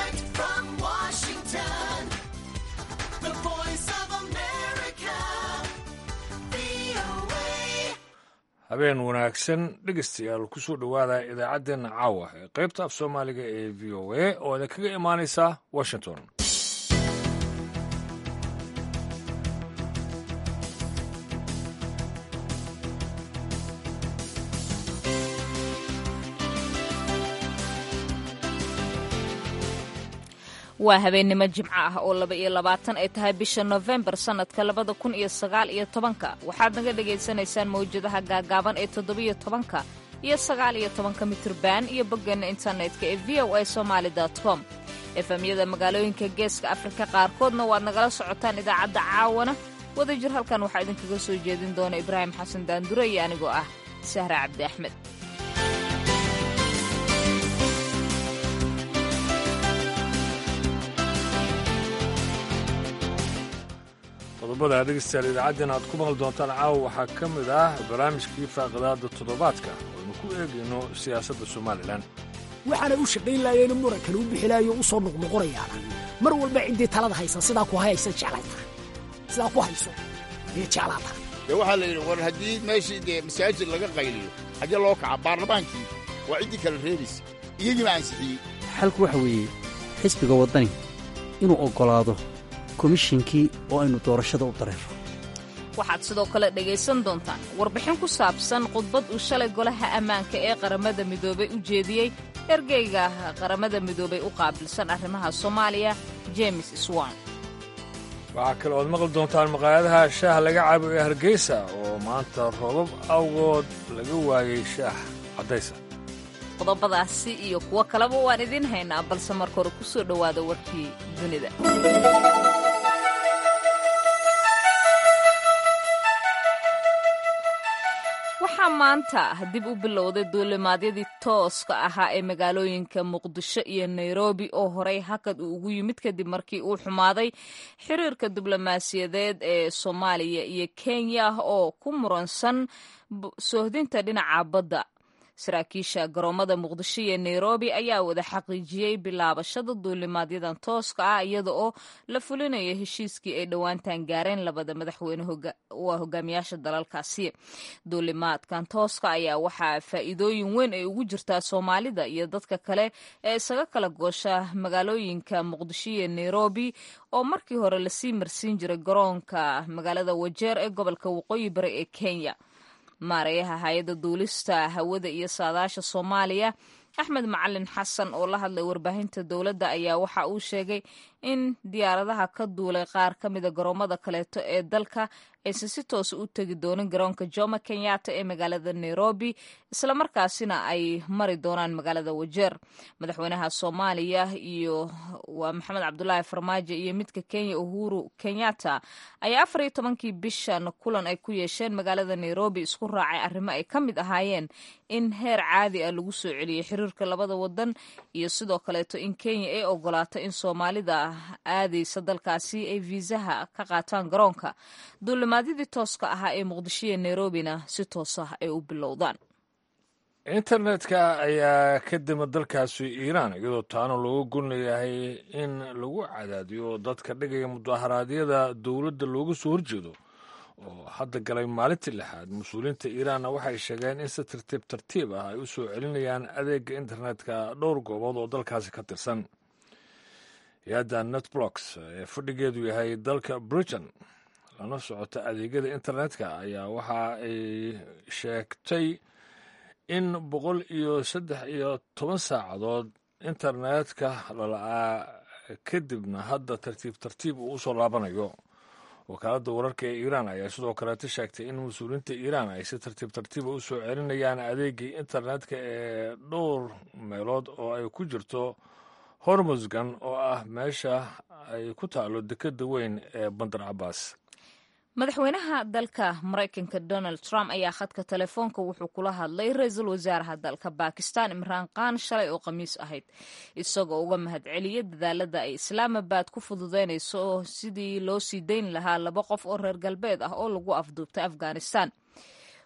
Direct from Washington, the voice of America, VOA. habeen wanaagsan dhegeystayaal kusoo dhowaada idaacaddeenna caawa ee qaybta af soomaaliga ee v o a oo idinkaga imaanaysa washington waa habeennimo jimco ah oo laba iyo labaatan ay tahay bisha nofembar sannadka labada kun iyo sagaal iyo tobanka waxaad naga dhagaysanaysaan mawjadaha gaagaaban ee toddobiyo tobanka iyo sagaal iyo tobanka mitirban iyo boggeenna internetka ee v o a somaali com efemyada magaalooyinka geeska afrika qaarkoodna waad nagala socotaan idaacadda caawana wadajir halkan waxaa idinkaga soo jeedin doona ibraahim xasan daandure iyo anigoo ah sahra cabdi axmed qodobada dhegeystayaal idaacaddeen aad ku maqli doontaan caawa waxaa ka mid ah barnaamijkii faaqidaada toddobaadka oo aynu ku eegayno siyaasadda somalilan waxaana u shaqayn laayeen murankan u bixilaayo u soo noqnoqonayaana mar walba ciddii talada haysa sidaa ku hayaysa jeclayta sidaa ku hayso ayay jeclaata dee waxaa la yidhi war haddii meeshii dee masaajid laga qayliyo xagge loo kaca baarlamaankii waa ciddii kala reebaysa iyagiiba ansixiyey xalku waxa weeye xisbiga waddani inuu oggolaado komishinkii oo aynu doorashada u dareero waxaad sidoo kale dhegaysan doontaan warbixin ku saabsan khudbad uu shalay golaha ammaanka ee qaramada midoobay u jeediyey ergeyga qaramada midoobay u qaabilsan arrimaha soomaaliya james swan waxaa kale ood maqli doontaan maqaayadaha shaah laga cabo ee hargeysa oo maanta roobab awgood laga waayey shaah caddaysa qodobadaasi iyo kuwo kaleba waan idiin haynaa balse marka hore ku soo dhowaada warkii dunida waxaa maanta dib u bilowday duulimaadyadii tooska ahaa ee magaalooyinka muqdisho iyo nairobi oo horey hakad uu ugu yimid kadib markii uu xumaaday xiriirka diblomaasiyadeed ee soomaaliya iyo kenya oo ku muransan soohdinta dhinaca badda saraakiisha garoomada muqdisho iyo nairobi ayaa wada xaqiijiyey bilaabashada duulimaadyadan tooska ah iyada oo la fulinayo heshiiskii ay dhowaantan gaareen labada madaxweyne waa hogaamiyaasha dalalkaasi duulimaadkan tooska ayaa waxaa faa'iidooyin weyn ay ugu jirtaa soomaalida iyo dadka kale ee isaga kala goosha magaalooyinka muqdisho iyo nairobi oo markii hore lasii marsiin jiray garoonka magaalada wajeer ee gobolka waqooyi bari ee kenya maareeyaha hay-adda duulista hawada iyo saadaasha soomaaliya axmed macalin xasan oo la hadlay warbaahinta dowladda ayaa waxa uu sheegay in diyaaradaha ka duulay qaar ka mida garoomada kaleeto ee dalka aysan si toosa u tegi doonin garoonka jomo kenyatta ee magaalada nairobi islamarkaasina ay mari doonaan magaalada wajeer madaxweynaha soomaaliya iyo waa maxamed cabdulaahi farmaajo iyo midka kenya uhuru kenyatta ayaa afar iyo tobankii bishan kulan ay ku yeesheen magaalada nairobi isku raacay arrimo ay ka mid ahaayeen in heer caadi ah lagu soo celiyey xiriirka labada wadan iyo sidoo kaleeto in kenya ay ogolaato in soomaalida aadaysa dalkaasi ay viisaha ka qaataan garoonka duulimaadyadii tooska ahaa ee muqdisho iyo nairobina si toos ah ay u bilowdaan internetka ayaa ka dima dalkaasi iiraan iyadoo taana looga gon leeyahay in lagu cadaadiyo dadka dhigaya mudaharaadyada dowladda looga soo horjeedo oo hadda galay maalintii lixaad mas-uuliyiinta iiraanna waxay sheegeen in si tartiib tartiib ah ay u soo celinayaan adeega internetka dhowr goobood oo dalkaasi ka tirsan hay-adda netblocks ee fadhigeedu yahay dalka britain lana socota adeegyada internetka ayaa waxa ay sheegtay in boqol iyo saddex iyo toban saacadood internetka lala'aa kadibna hadda tartiib tartiib uu usoo laabanayo wakaaladda wararka ee iiraan ayaa sidoo kaleeta sheegtay in mas-uuliyiinta iiraan ay si tartiib tartiiba u soo celinayaan adeegii internetka ee dhowr meelood oo ay ku jirto hormusgan oo ah meesha ay ku taalo dekeda weyn ee bandar cabaas madaxweynaha dalka maraykanka donald trump ayaa khadka telefoonka wuxuu kula hadlay ra-iisul wasaaraha dalka bakistan imraan khan shalay oo khamiis ahayd isagoo uga mahadceliyay dadaalada ay islaamabad ku fududeynayso sidii loo sii dayn lahaa laba qof oo reer galbeed ah oo lagu afduubtay afghanistan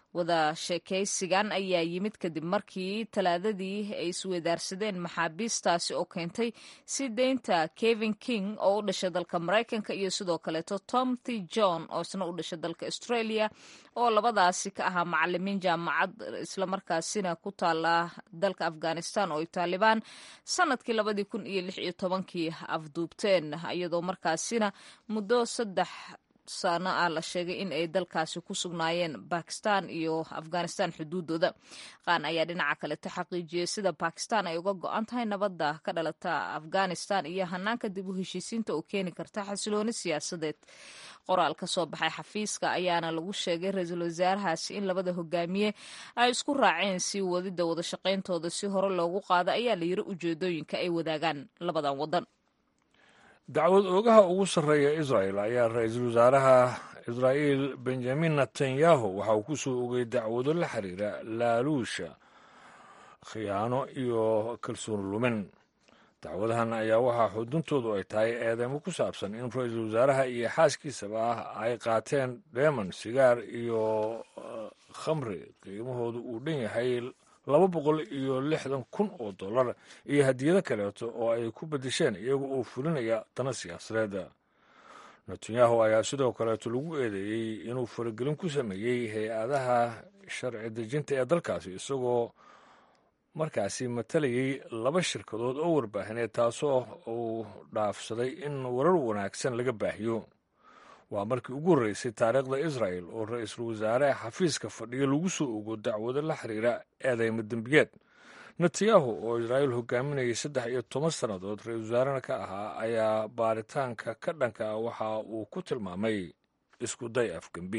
wada sheekaysigan ayaa yimid kadib markii talaadadii ay iswedaarsadeen maxaabiistaasi oo keentay si deynta kevin king oo u dhashay dalka maraykanka iyo sidoo kaleeto tom t john oo isna u dhashay dalka australia oo labadaasi ka ahaa macalimiin jaamacad islamarkaasina ku taala dalka afghanistan oo ay taalibaan sanadkii labadii kun iyo lix iyo tobankii afduubteen iyadoo markaasina muddo saddex sano ah la sheegay in ay dalkaasi ku sugnaayeen bakistan iyo afghanistan xuduudooda qaan ayaa dhinaca kaleta xaqiijiyey sida bakistan ay uga go-an tahay nabadda ka dhalata afghanistan iyo hanaanka dib u heshiisiinta oo keeni karta xasilooni siyaasadeed qoraal ka soo baxay xafiiska ayaana lagu sheegay ra-iisul wasaarahaasi in labada hogaamiye ay isku raaceen sii wadida wada shaqayntooda si hore loogu qaado ayaa la yiri ujeedooyinka ay wadaagaan labadan wadan dacwad oogaha ugu sarreeya israel ayaa ra-iisul wasaaraha israa'iil benjamin netanyahu waxa uu ku soo ogay dacwado la xiriira laaluusha khiyaano iyo kalsooni lumin dacwadahan ayaa waxaa xuduntoodu ay tahay eedeymo ku saabsan in ra-iisul wasaaraha iyo xaaskiisaba ah ay qaateen dheeman sigaar iyo khamri qiimahoodu uu dhan yahay laba boqol iyo lixdan kun oo dollar iyo hadiyado kaleeto oo ay ku bedesheen iyaga oo fulinaya dana siyaasadeed netanyahu ayaa sidoo kaleeto lagu eedeeyey inuu faragelin ku sameeyey hay-adaha sharci dejinta ee dalkaasi isagoo markaasi matalayay laba shirkadood oo warbaahineed taasoo uu dhaafsaday in warar wanaagsan laga baahiyo waa markii ugu horreysay taariikhda israel oo ra-iisul wasaare xafiiska fadhiyo lagu soo ogo dacwado la xiriira eedeymo dembiyeed netanyahu oo israa'iil hogaaminayay saddex iyo toban sannadood ra-iisul wasaarena ka ahaa ayaa baaritaanka ka dhanka ah waxa uu ku tilmaamay isku day afgembi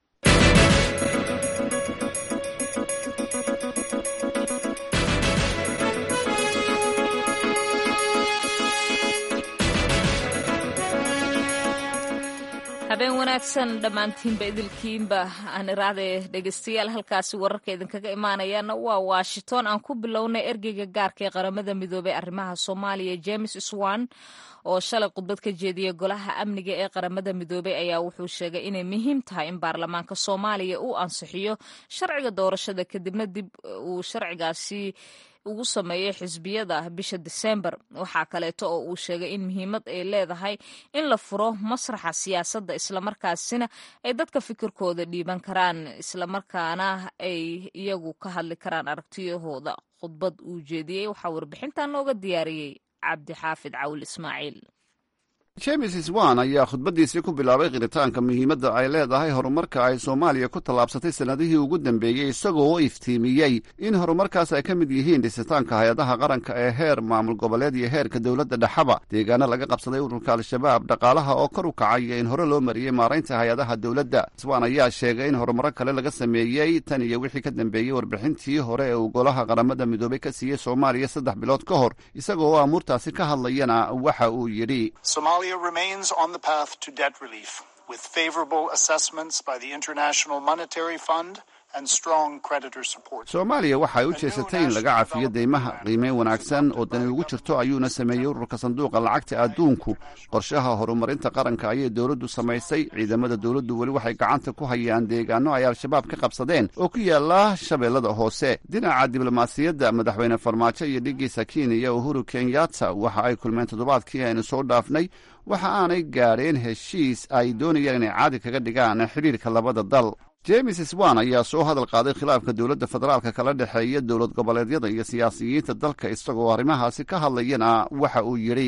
habeen wanaagsan dhammaantiinba idilkiinba aan iraade dhegeystayaal halkaasi wararka idinkaga imaanayaana waa washington aan ku bilownay ergeyga gaarka ee qaramada midoobey arrimaha soomaaliya james swan oo shalay khudbad ka jeediyey golaha amniga ee qaramada midoobey ayaa wuxuu sheegay inay muhiim tahay in baarlamaanka soomaaliya uu ansixiyo sharciga doorashada kadibna dib uu sharcigaasi ugu sameeyey xisbiyada bisha disembar waxaa kaleeto oo uu sheegay in muhiimad ay leedahay in la furo masraxa siyaasadda islamarkaasina ay dadka fikirkooda dhiiban karaan islamarkaana ay iyagu ka hadli karaan aragtiyahooda khudbad uu jeediyey waxaa warbixintan nooga diyaariyey cabdixaafid cawl ismaaciil james swan ayaa khudbaddiisii ku bilaabay qiritaanka muhiimadda ay leedahay horumarka ay soomaaliya ku tallaabsatay sannadihii ugu dambeeyey isagoo u iftiimiyey in horumarkaas ay ka mid yihiin dhisitaanka hay-adaha qaranka ee heer maamul goboleed iyo heerka dowladda dhexaba deegaano laga qabsaday ururka al-shabaab dhaqaalaha oo kor u kacay iyo in hore loo mariyey maaraynta hay-adaha dowladda swan ayaa sheegay in horumaro kale laga sameeyey tan iyo wixii ka dambeeyey warbixintii hore ee uu golaha qaramada midoobey ka siiyey soomaaliya saddex bilood ka hor isagoo oo amuurtaasi ka hadlayana waxa uu yidhi remains on the path to debt relief with favorable assessments by the International Monetary Fund and strong creditor support. soomaaliya waxay u jeesatay in laga cafiyo deymaha qiimeyn wanaagsan oo dani ugu jirto ayuuna sameeyey ururka sanduuqa lacagta adduunku qorshaha horumarinta qaranka ayay dowladdu samaysay ciidamada dowladdu weli waxay gacanta ku hayaan deegaano ay al-shabaab ka qabsadeen oo ku yaala shabeellada hoose dhinaca diblomaasiyadda madaxweyne farmaajo iyo dhigiisa kenya uhuru kenyatta waxa ay kulmeen toddobaadkii aynu soo dhaafnay waxa aanay gaadheen heshiis ay doonayaan inay caadi kaga dhigaan xidhiirka labada dal james swan ayaa soo hadal qaaday khilaafka dowladda federaalka kala dhexeeya dowlad goboleedyada iyo siyaasiyiinta dalka isagoo arrimahaasi ka hadlayana waxa uu yidhi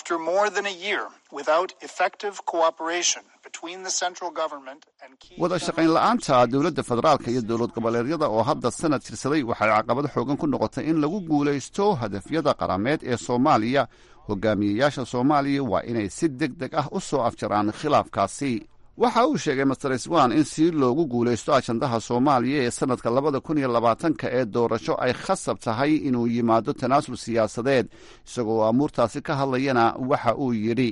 wada shaqayn la-aanta dowladda federaalka iyo dowlad goboleedyada oo hadda sanad jirsaday waxay caqabad xoogan ku noqotay in lagu guulaysto hadafyada qarameed ee soomaaliya hogaamiyeyaasha soomaaliya waa inay si deg deg ah u soo afjaraan khilaafkaasi waxa uu sheegay master swan in si loogu guulaysto ajandaha soomaaliya ee sannadka labada kun iyo labaatanka ee doorasho ay khasab tahay inuu yimaado tanaasul siyaasadeed isagoo amuurtaasi ka hadlayana waxa uu yidhi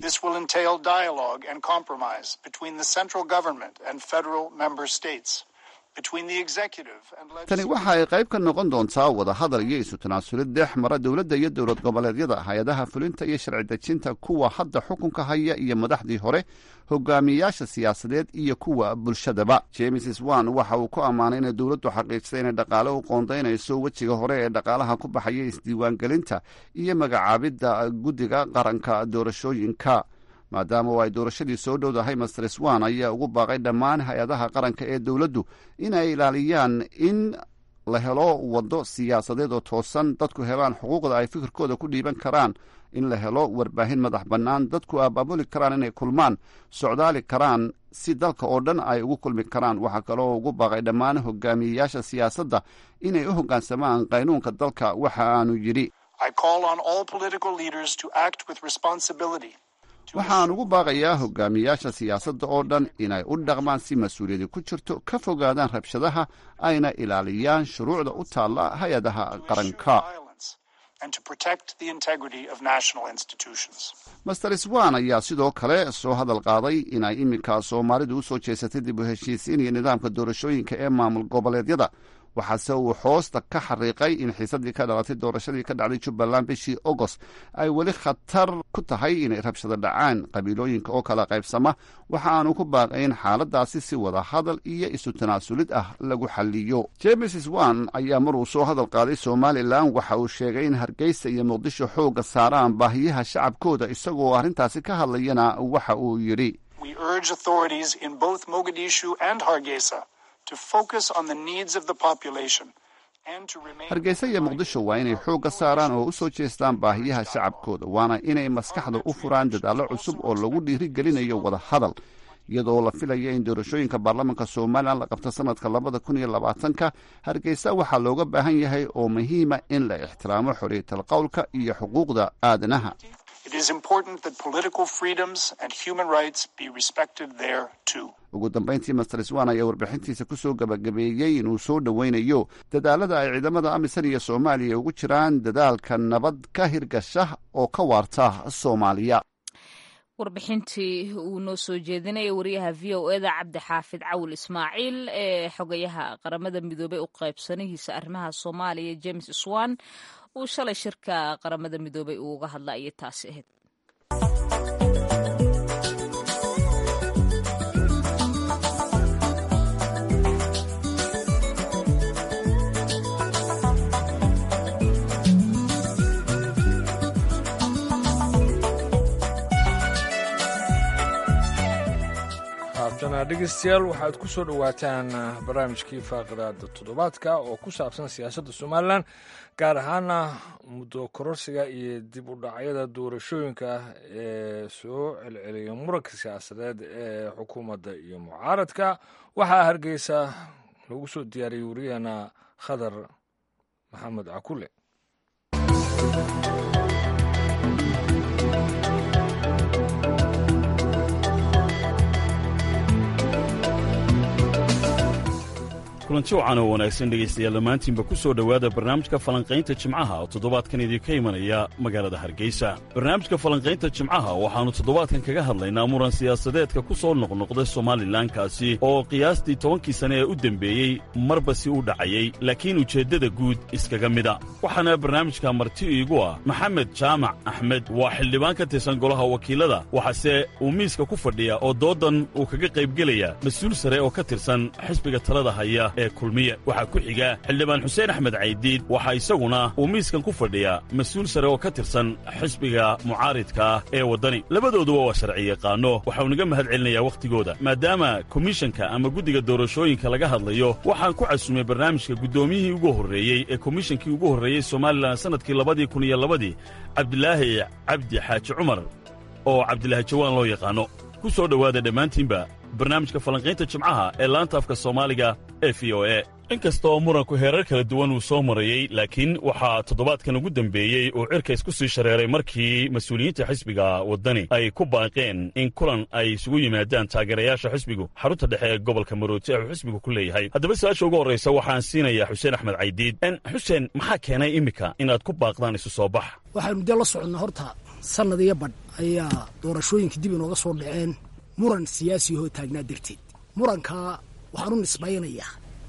between the executive and tani legislative. waxa ay qayb ka noqon doontaa wadahadal iyo isu tanaasulid dhex mara dowladda iyo dowlad goboleedyada hay-adaha fulinta iyo sharci dejinta kuwa hadda xukunka haya iyo madaxdii hore hogaamiyayaasha siyaasadeed iyo kuwa bulshadaba james swan waxa uu ku ammaanay inay dowladdu xaqiijisay inay dhaqaale u qoondaynayso wejiga hore ee dhaqaalaha ku baxaya isdiiwaangelinta iyo magacaabidda guddiga qaranka doorashooyinka maadaama oo ay doorashadii soo dhowdahay master swan ayaa ugu baaqay dhammaan hay-adaha qaranka ee dowladdu inay ilaaliyaan in la helo waddo siyaasadeed oo toosan dadku helaan xuquuqda ay fikirkooda ku dhiiban karaan in la helo warbaahin madax bannaan dadku abaabuli karaan inay kulmaan socdaali karaan si dalka oo dhan ay ugu kulmi karaan waxaa kaloo ugu baaqay dhammaan hogaamiyeyaasha siyaasadda inay u hoggaansamaan qaynuunka dalka waxa aanu yidhi I call on all political leaders to act with responsibility. to waxaan ugu baaqayaa hogaamiyayaasha siyaasadda oo dhan inay u dhaqmaan si mas-uuliyadi ku jirto ka fogaadaan rabshadaha ayna ilaaliyaan shuruucda u taalla hay-adaha qaranka violence and to protect the integrity of national institutions. master swan ayaa sidoo kale soo hadal qaaday inay iminka soomaalidu u soo jeesatay dib u heshiisiin iyo nidaamka doorashooyinka ee maamul goboleedyada waxaase uu hoosta ka xariiqay in xiisadii ka dhalatay doorashadii ka dhacday jubbaland bishii agost ay weli khatar ku tahay inay rabshado dhacaan qabiilooyinka oo kala qaybsama waxa aanu ku baaqay in xaaladaasi si wada hadal iyo isu tanaasulid ah lagu xaliyo james swan ayaa maruu soo hadal qaaday somalilan waxa uu sheegay in hargeysa iyo muqdisho xoogga saaraan baahiyaha shacabkooda isagoo arrintaasi ka hadlayana waxa uu yidhi We urge authorities in both Mogadishu and Hargeisa to focus on the needs of the population and to remain hargeysa iyo muqdisho waa inay xoogga saaraan oo u soo jeestaan baahiyaha shacabkooda waana inay maskaxda u furaan dadaallo cusub oo lagu dhiirigelinayo wada hadal iyadoo la filaya in doorashooyinka baarlamaanka somalilan la qabto sanadka labada kun iyo labaatanka hargeysa waxaa looga baahan yahay oo muhiima in la ixtiraamo xorriyatal qowlka iyo xuquuqda aadanaha It is important that political freedoms and human rights be respected there too. ugu dambayntii master swan ayaa warbixintiisa ku soo gabagabeeyey inuu soo dhoweynayo dadaalada ay ciidamada amisan iyo soomaaliya ugu jiraan dadaalka nabad ka hirgasha oo ka waarta soomaaliya warbixintii uu noo soo jeedinaya wariyaha v o eda cabdixaafid cawil ismaaciil ee xogayaha qaramada midoobey u qaybsanihiisa arrimaha soomaaliya james swan uu shalay shirka qaramada midoobey uu uga hadla ayay taasi ahayd haatana dhegeystayaal waxaad ku soo dhowaataan barnaamijkii faaqidaada toddobaadka oo ku saabsan siyaasadda somalilan gaar ahaana muddo kororsiga iyo dib u dhacyada doorashooyinka ee soo celceliya muranka siyaasadeed ee xukuumadda iyo mucaaradka waxaa hargeysa lagu soo diyaariyey wariyaheena khadar maxamed cakule kulanti wacan oo wanaagsan dhegaystayaal dhammaantiinba ku soo dhowaada barnaamijka falanqaynta jimcaha oo toddobaadkan idinka imanaya magaalada hargeysa barnaamijka falanqaynta jimcaha waxaannu toddobaadkan kaga hadlaynaa muran siyaasadeedka ku soo noqnoqda somalilankaasi oo qiyaastii tobankii sane ee u dembeeyey marba si u dhacayay laakiin ujeeddada guud iskaga mida waxaana barnaamijka marti iigu ah maxamed jaamac axmed waa xildhibaan ka tirsan golaha wakiilada waxaase uu miiska ku fadhiya oo doodan uu kaga qaybgelaya mas-uul sare oo ka tirsan xisbiga talada haya ee kulmiye waxaa ku xiga xildhibaan xuseen axmed caydiid waxaa isaguna uu miiskan ku fadhiya mas-uul sare oo ka tirsan xisbiga mucaaridka ah ee waddani labadooduba waa sharci yaqaano waxauu naga mahad celinayaa wakhtigooda maadaama komishanka ama guddiga doorashooyinka laga hadlayo waxaan ku casumay barnaamijka guddoomiyihii ugu horreeyey ee komishankii ugu horreeyey somalilan sannadkii labadii kun iyo labadii cabdilaahi cabdi xaaji cumar oo cabdilaahi jawaan loo yaqaano ku soo dhowaada dhammaantiinba barnaamijka falanqaynta jimcaha ee laanta afka soomaaliga ee v o e inkastoo muranku heerar kala duwan uu soo marayey laakiin waxaa toddobaadkan ugu dembeeyey uu cirkays ku sii shareeray markii mas-uuliyiinta xisbiga waddani ay ku baaqeen in kulan ay isugu yimaadaan taageerayaasha xisbigu xarunta dhexe ee gobolka marooti ee uu xisbigu ku leeyahay haddaba su-aasha ugu horraysa waxaan siinayaa xuseen axmed caydiid xuseen maxaa keenay iminka inaad ku baaqdaan isu soo bax waxaanu dee la soconnaa horta sannad iyo badh ayaa doorashooyinka dib inooga soo dhaceen muran siyaasi hoo taagnaa darteed murankaa waxaan u nisbaynayaa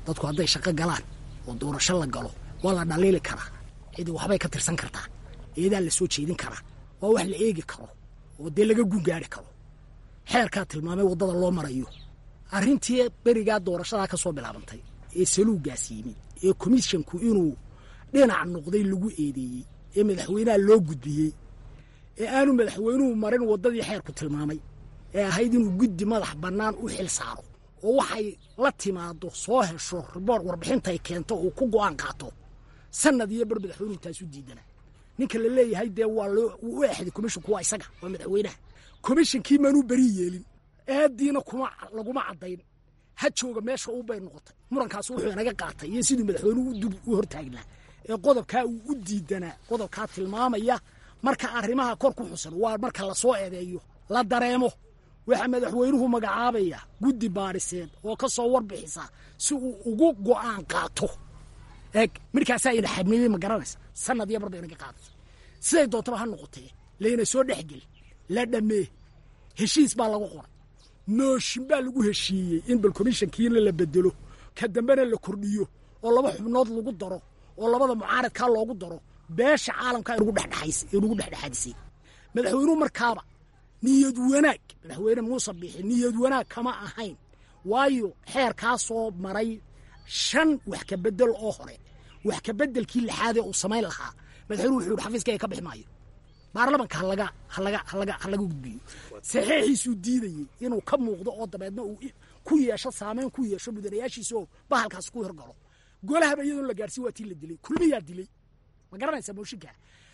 dadku hadday shaqo galaan oo doorasho la galo waa la dhaliili karaa cidi waxbay ka tirsan kartaa eedaa la soo jeedin karaa waa wax la eegi karo oo dee laga gungaari karo xeerkaa tilmaamay waddada loo marayo arrintii berigaa doorashadaa ka soo bilaabantay ee saluugaas yimid ee komishonku inuu dhinac noqday lagu eedeeyey ee madaxweynaha loo gudbiyey ee aanu madaxweynuhu marin waddadii xeerku tilmaamay ee ahayd inuu guddi madax bannaan u xil saaro oo waxay la timaado soo hesho riboort warbixintay keento uu ku go'aan qaato sanad iyo bar madaxweynuhu taasu diidana ninka la leeyahay dee waa loo u exday komishonku waa isaga waa madaxweynaha komishonkii maanuu beri yeelin aadiina kuma laguma caddayn ha jooga meesha uu bay noqotay murankaas wuxuu inaga qaatay iyo siduu madaxweynuhu u dub u hortaagnaa ee qodobkaa uu u diidanaa qodobkaa tilmaamaya marka arrimaha kor ku xusan waa marka lasoo eedeeyo la dareemo waxaa madaxweynuhu magacaabaya guddi baadhiseed oo ka soo warbixisa si uu ugu go'aan qaato eeg markaasaa ina xabniyey ma garanaysa sanad iyo barba inaga qaadatay siday doontaba ha noqotee layna soo dhexgeli la dhammee heshiis baa lagu qoray nooshin baa lagu heshiiyey in bal komishankiina la bedelo ka dambena la kordhiyo oo laba xubnood lagu daro oo labada mucaaradkaa loogu daro beesha caalamka inugu dhexdhexaadisay madaxweynuhu markaaba niyad wanaag madaxweyne muuse biixi niyad wanaag kama ahayn waayo xeerkaa soo maray shan wax ka bedel oo hore wax ka bedelkii lixaadee uu samayn lahaa madaxweynuhu wuxuu yidhi xafiiskayga ka bixi maayo baarlamanka halaga halaga halaga halaga gudbiyo saxiixiisuu diidayey inuu ka muuqdo oo dabeedna uu ku yeesho saameyn ku yeesho mudanayaashiisa oo bahalkaas ku horgalo golahaba iyadoon la gaarsiin waa tii la dilay kulmiyaa dilay ma garanaysaa mooshinka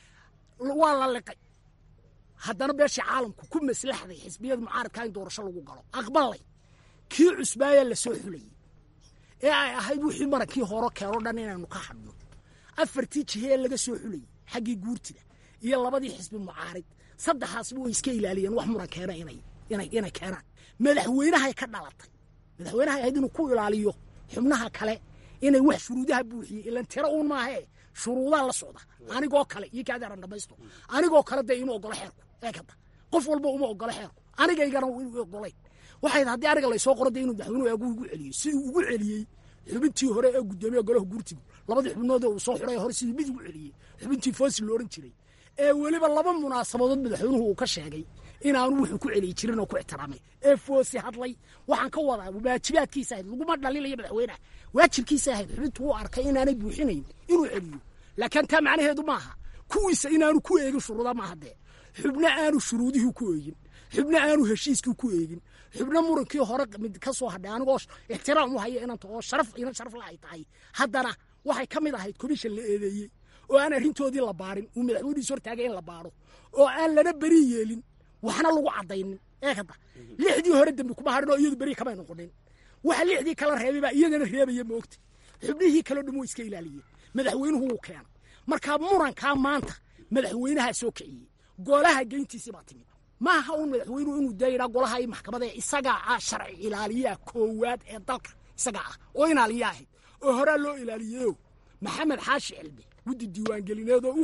waa la liqay haddana beesha caalamku ku maslaxday xisbiyada mucaaradkaa in doorasho lagu galo aqbalay kii cusbaaya la soo xulayey ee ay ahayd wixii marankii horo keeno dhan inaynu ka hadhno afartii jihe ee laga soo xulayey xaggii guurtida iyo labadii xisbi mucaarid saddexaasba way iska ilaaliyeen wax muran keena inay inay inay keenaan madaxweynahay ka dhalatay madaxweynahay ahayd inuu ku ilaaliyo xubnaha kale inay wax shuruudaha buuxiyey ilan tiro uun maahee shuruudaa la socda anigoo kale iyo kaadaaran dhamaysto anigoo kale dee ima ogolo xeerku ee kada qof walba uma ogolo xeerku anigaygana ogolayn waxayd haddii aniga laysoo qoro dee inuu madaxweynuhu eegu ugu celiyo siduu ugu celiyey xubintii hore ee guddoomiye golaha guurtigu labadii xubnood uu soo xuray hore siduu mid ugu celiyey xubintii foosi lo odhan jiray ee weliba laba munaasabadood madaxweynuhu uu ka sheegay inaanu wuxuu ku celiyi jirin oo ku ixtiraamay ee foosi hadlay waxaan ka wadaa waajibaadkiisa ahayd laguma dhalilayo madaxweynaha waajibkiisa ahayd xubintu uu arkay inaanay buuxinayn inuu celiyo laakiin taa macnaheedu maaha kuwiisa inaanu ku eegin shuruuda maaha dee xubno aanu shuruudihii ku eegin xubno aanu heshiiskii ku eegin xubno murankii hore mid ka soo hadhay anigoo ixtiraam u haya inanta oo sharaf inan sharaf la ay tahay haddana waxay ka mid ahayd komishan la eedeeyey oo aan arrintoodii la baarin uu madaxweynihiis hortaagay in la baaro oo aan lana beri yeelin waxna lagu caddaynin ee kada lixdii hore dembi kuma hadhin oo iyadu beri kamay noqonin waxa lixdii kala reebay baa iyadana reebaya moogta xubnihii kaleo dhan wuu iska ilaaliyey madaxweynuhu wuu keenay markaa murankaa maanta madaxweynahaa soo kiciyey golaha geyntiisii baa timid maaha uun madaxweynuhu inuu dayidhaa golaha iyo maxkamada ee isagaa ah sharci ilaaliyaha koowaad ee dalka isagaa ah oo inaaliya ahayd oo horaa loo ilaaliyeyo maxamed xaashi cilmi guddi diiwaangelineed oo u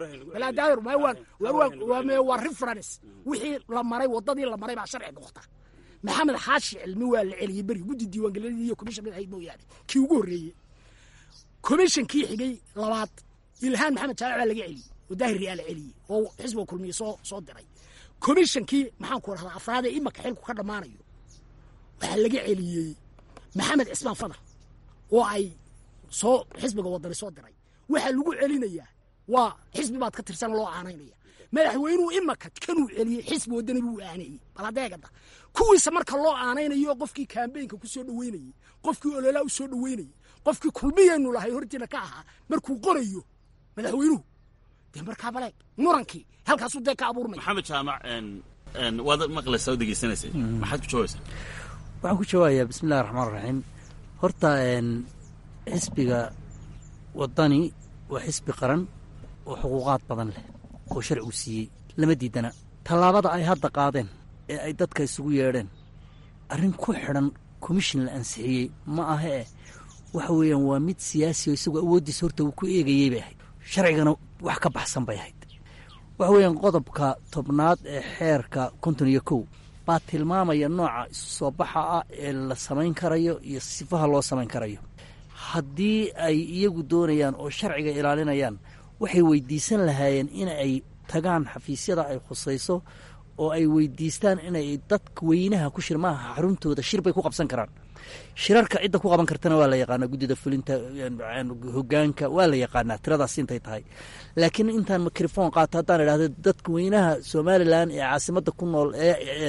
horreysay waa reference wixii la maray waddadii la maray baa sharci noqota maxamed xaashi cilmi waa la celiyey beri guddi diiwaangelineed iyo commission ahayd mooyaane kii ugu horreeyey commissionkii xigay labaad ilhaan maxamed jaamac baa laga celiyey oo daahir riyaa la celiyey oo xisbiga kulmiye soo soo diray commissionkii maxaan ku rahdaa afraad ee imaka xilku ka dhammaanayo waxaa laga celiyey maxamed cismaan fadal oo ay soo xisbiga wadani soo diray waxaa lagu celinayaa waa xisbi baad ka tirsan loo aanaynaya madaxweynuhu imaka kanuu celiyey xisbi wadani buu aaneeyey baladeegada kuwiisa marka loo aanaynayo qofkii kambeynka ku soo dhoweynayey qofkii ololaa u soo dhoweynayey qofkii kulmiyeennu lahay hortiina ka ahaa markuu qorayo madaxweynuhu dee markaa baleeg murankii halkaasuu dee ka abuurmaya maxamed jaamac waad maqlaysaa oo degeysanaysay maxaad ku jawaabaysaa waxaan ku jawaabayaa bismi illahi raxmaan raxiim horta xisbiga waddani waa xisbi qaran oo xuquuqaad badan leh oo sharcigu siiyey lama diidana tallaabada ay hadda qaadeen ee ay dadka isugu yeedheen arrin ku xidhan komishin la ansixiyey ma aha eh waxa weeyaan waa mid siyaasi oo isagoo awooddiisa horta uu ku eegayey bay ahayd sharcigana wax ka baxsan bay ahayd waxa weeyaan qodobka tobnaad ee xeerka konton iyo kow baa tilmaamaya nooca isu soo baxa ah ee la samayn karayo iyo sifaha loo samayn karayo haddii ay iyagu doonayaan oo sharciga ilaalinayaan waxay weydiisan lahaayeen in ay tagaan xafiisyada ay khusayso oo ay weydiistaan inay dadka weynaha ku shir maaha xaruntooda shir bay ku qabsan karaan shirarka cidda ku qaban kartana waa la yaqaanaa guddida fulinta hogaanka waa la yaqaanaa tiradaas intay tahay laakiin intaan mikrofon qaato haddaan idhahdo dadka weynaha somalilan ee caasimada ku nool ee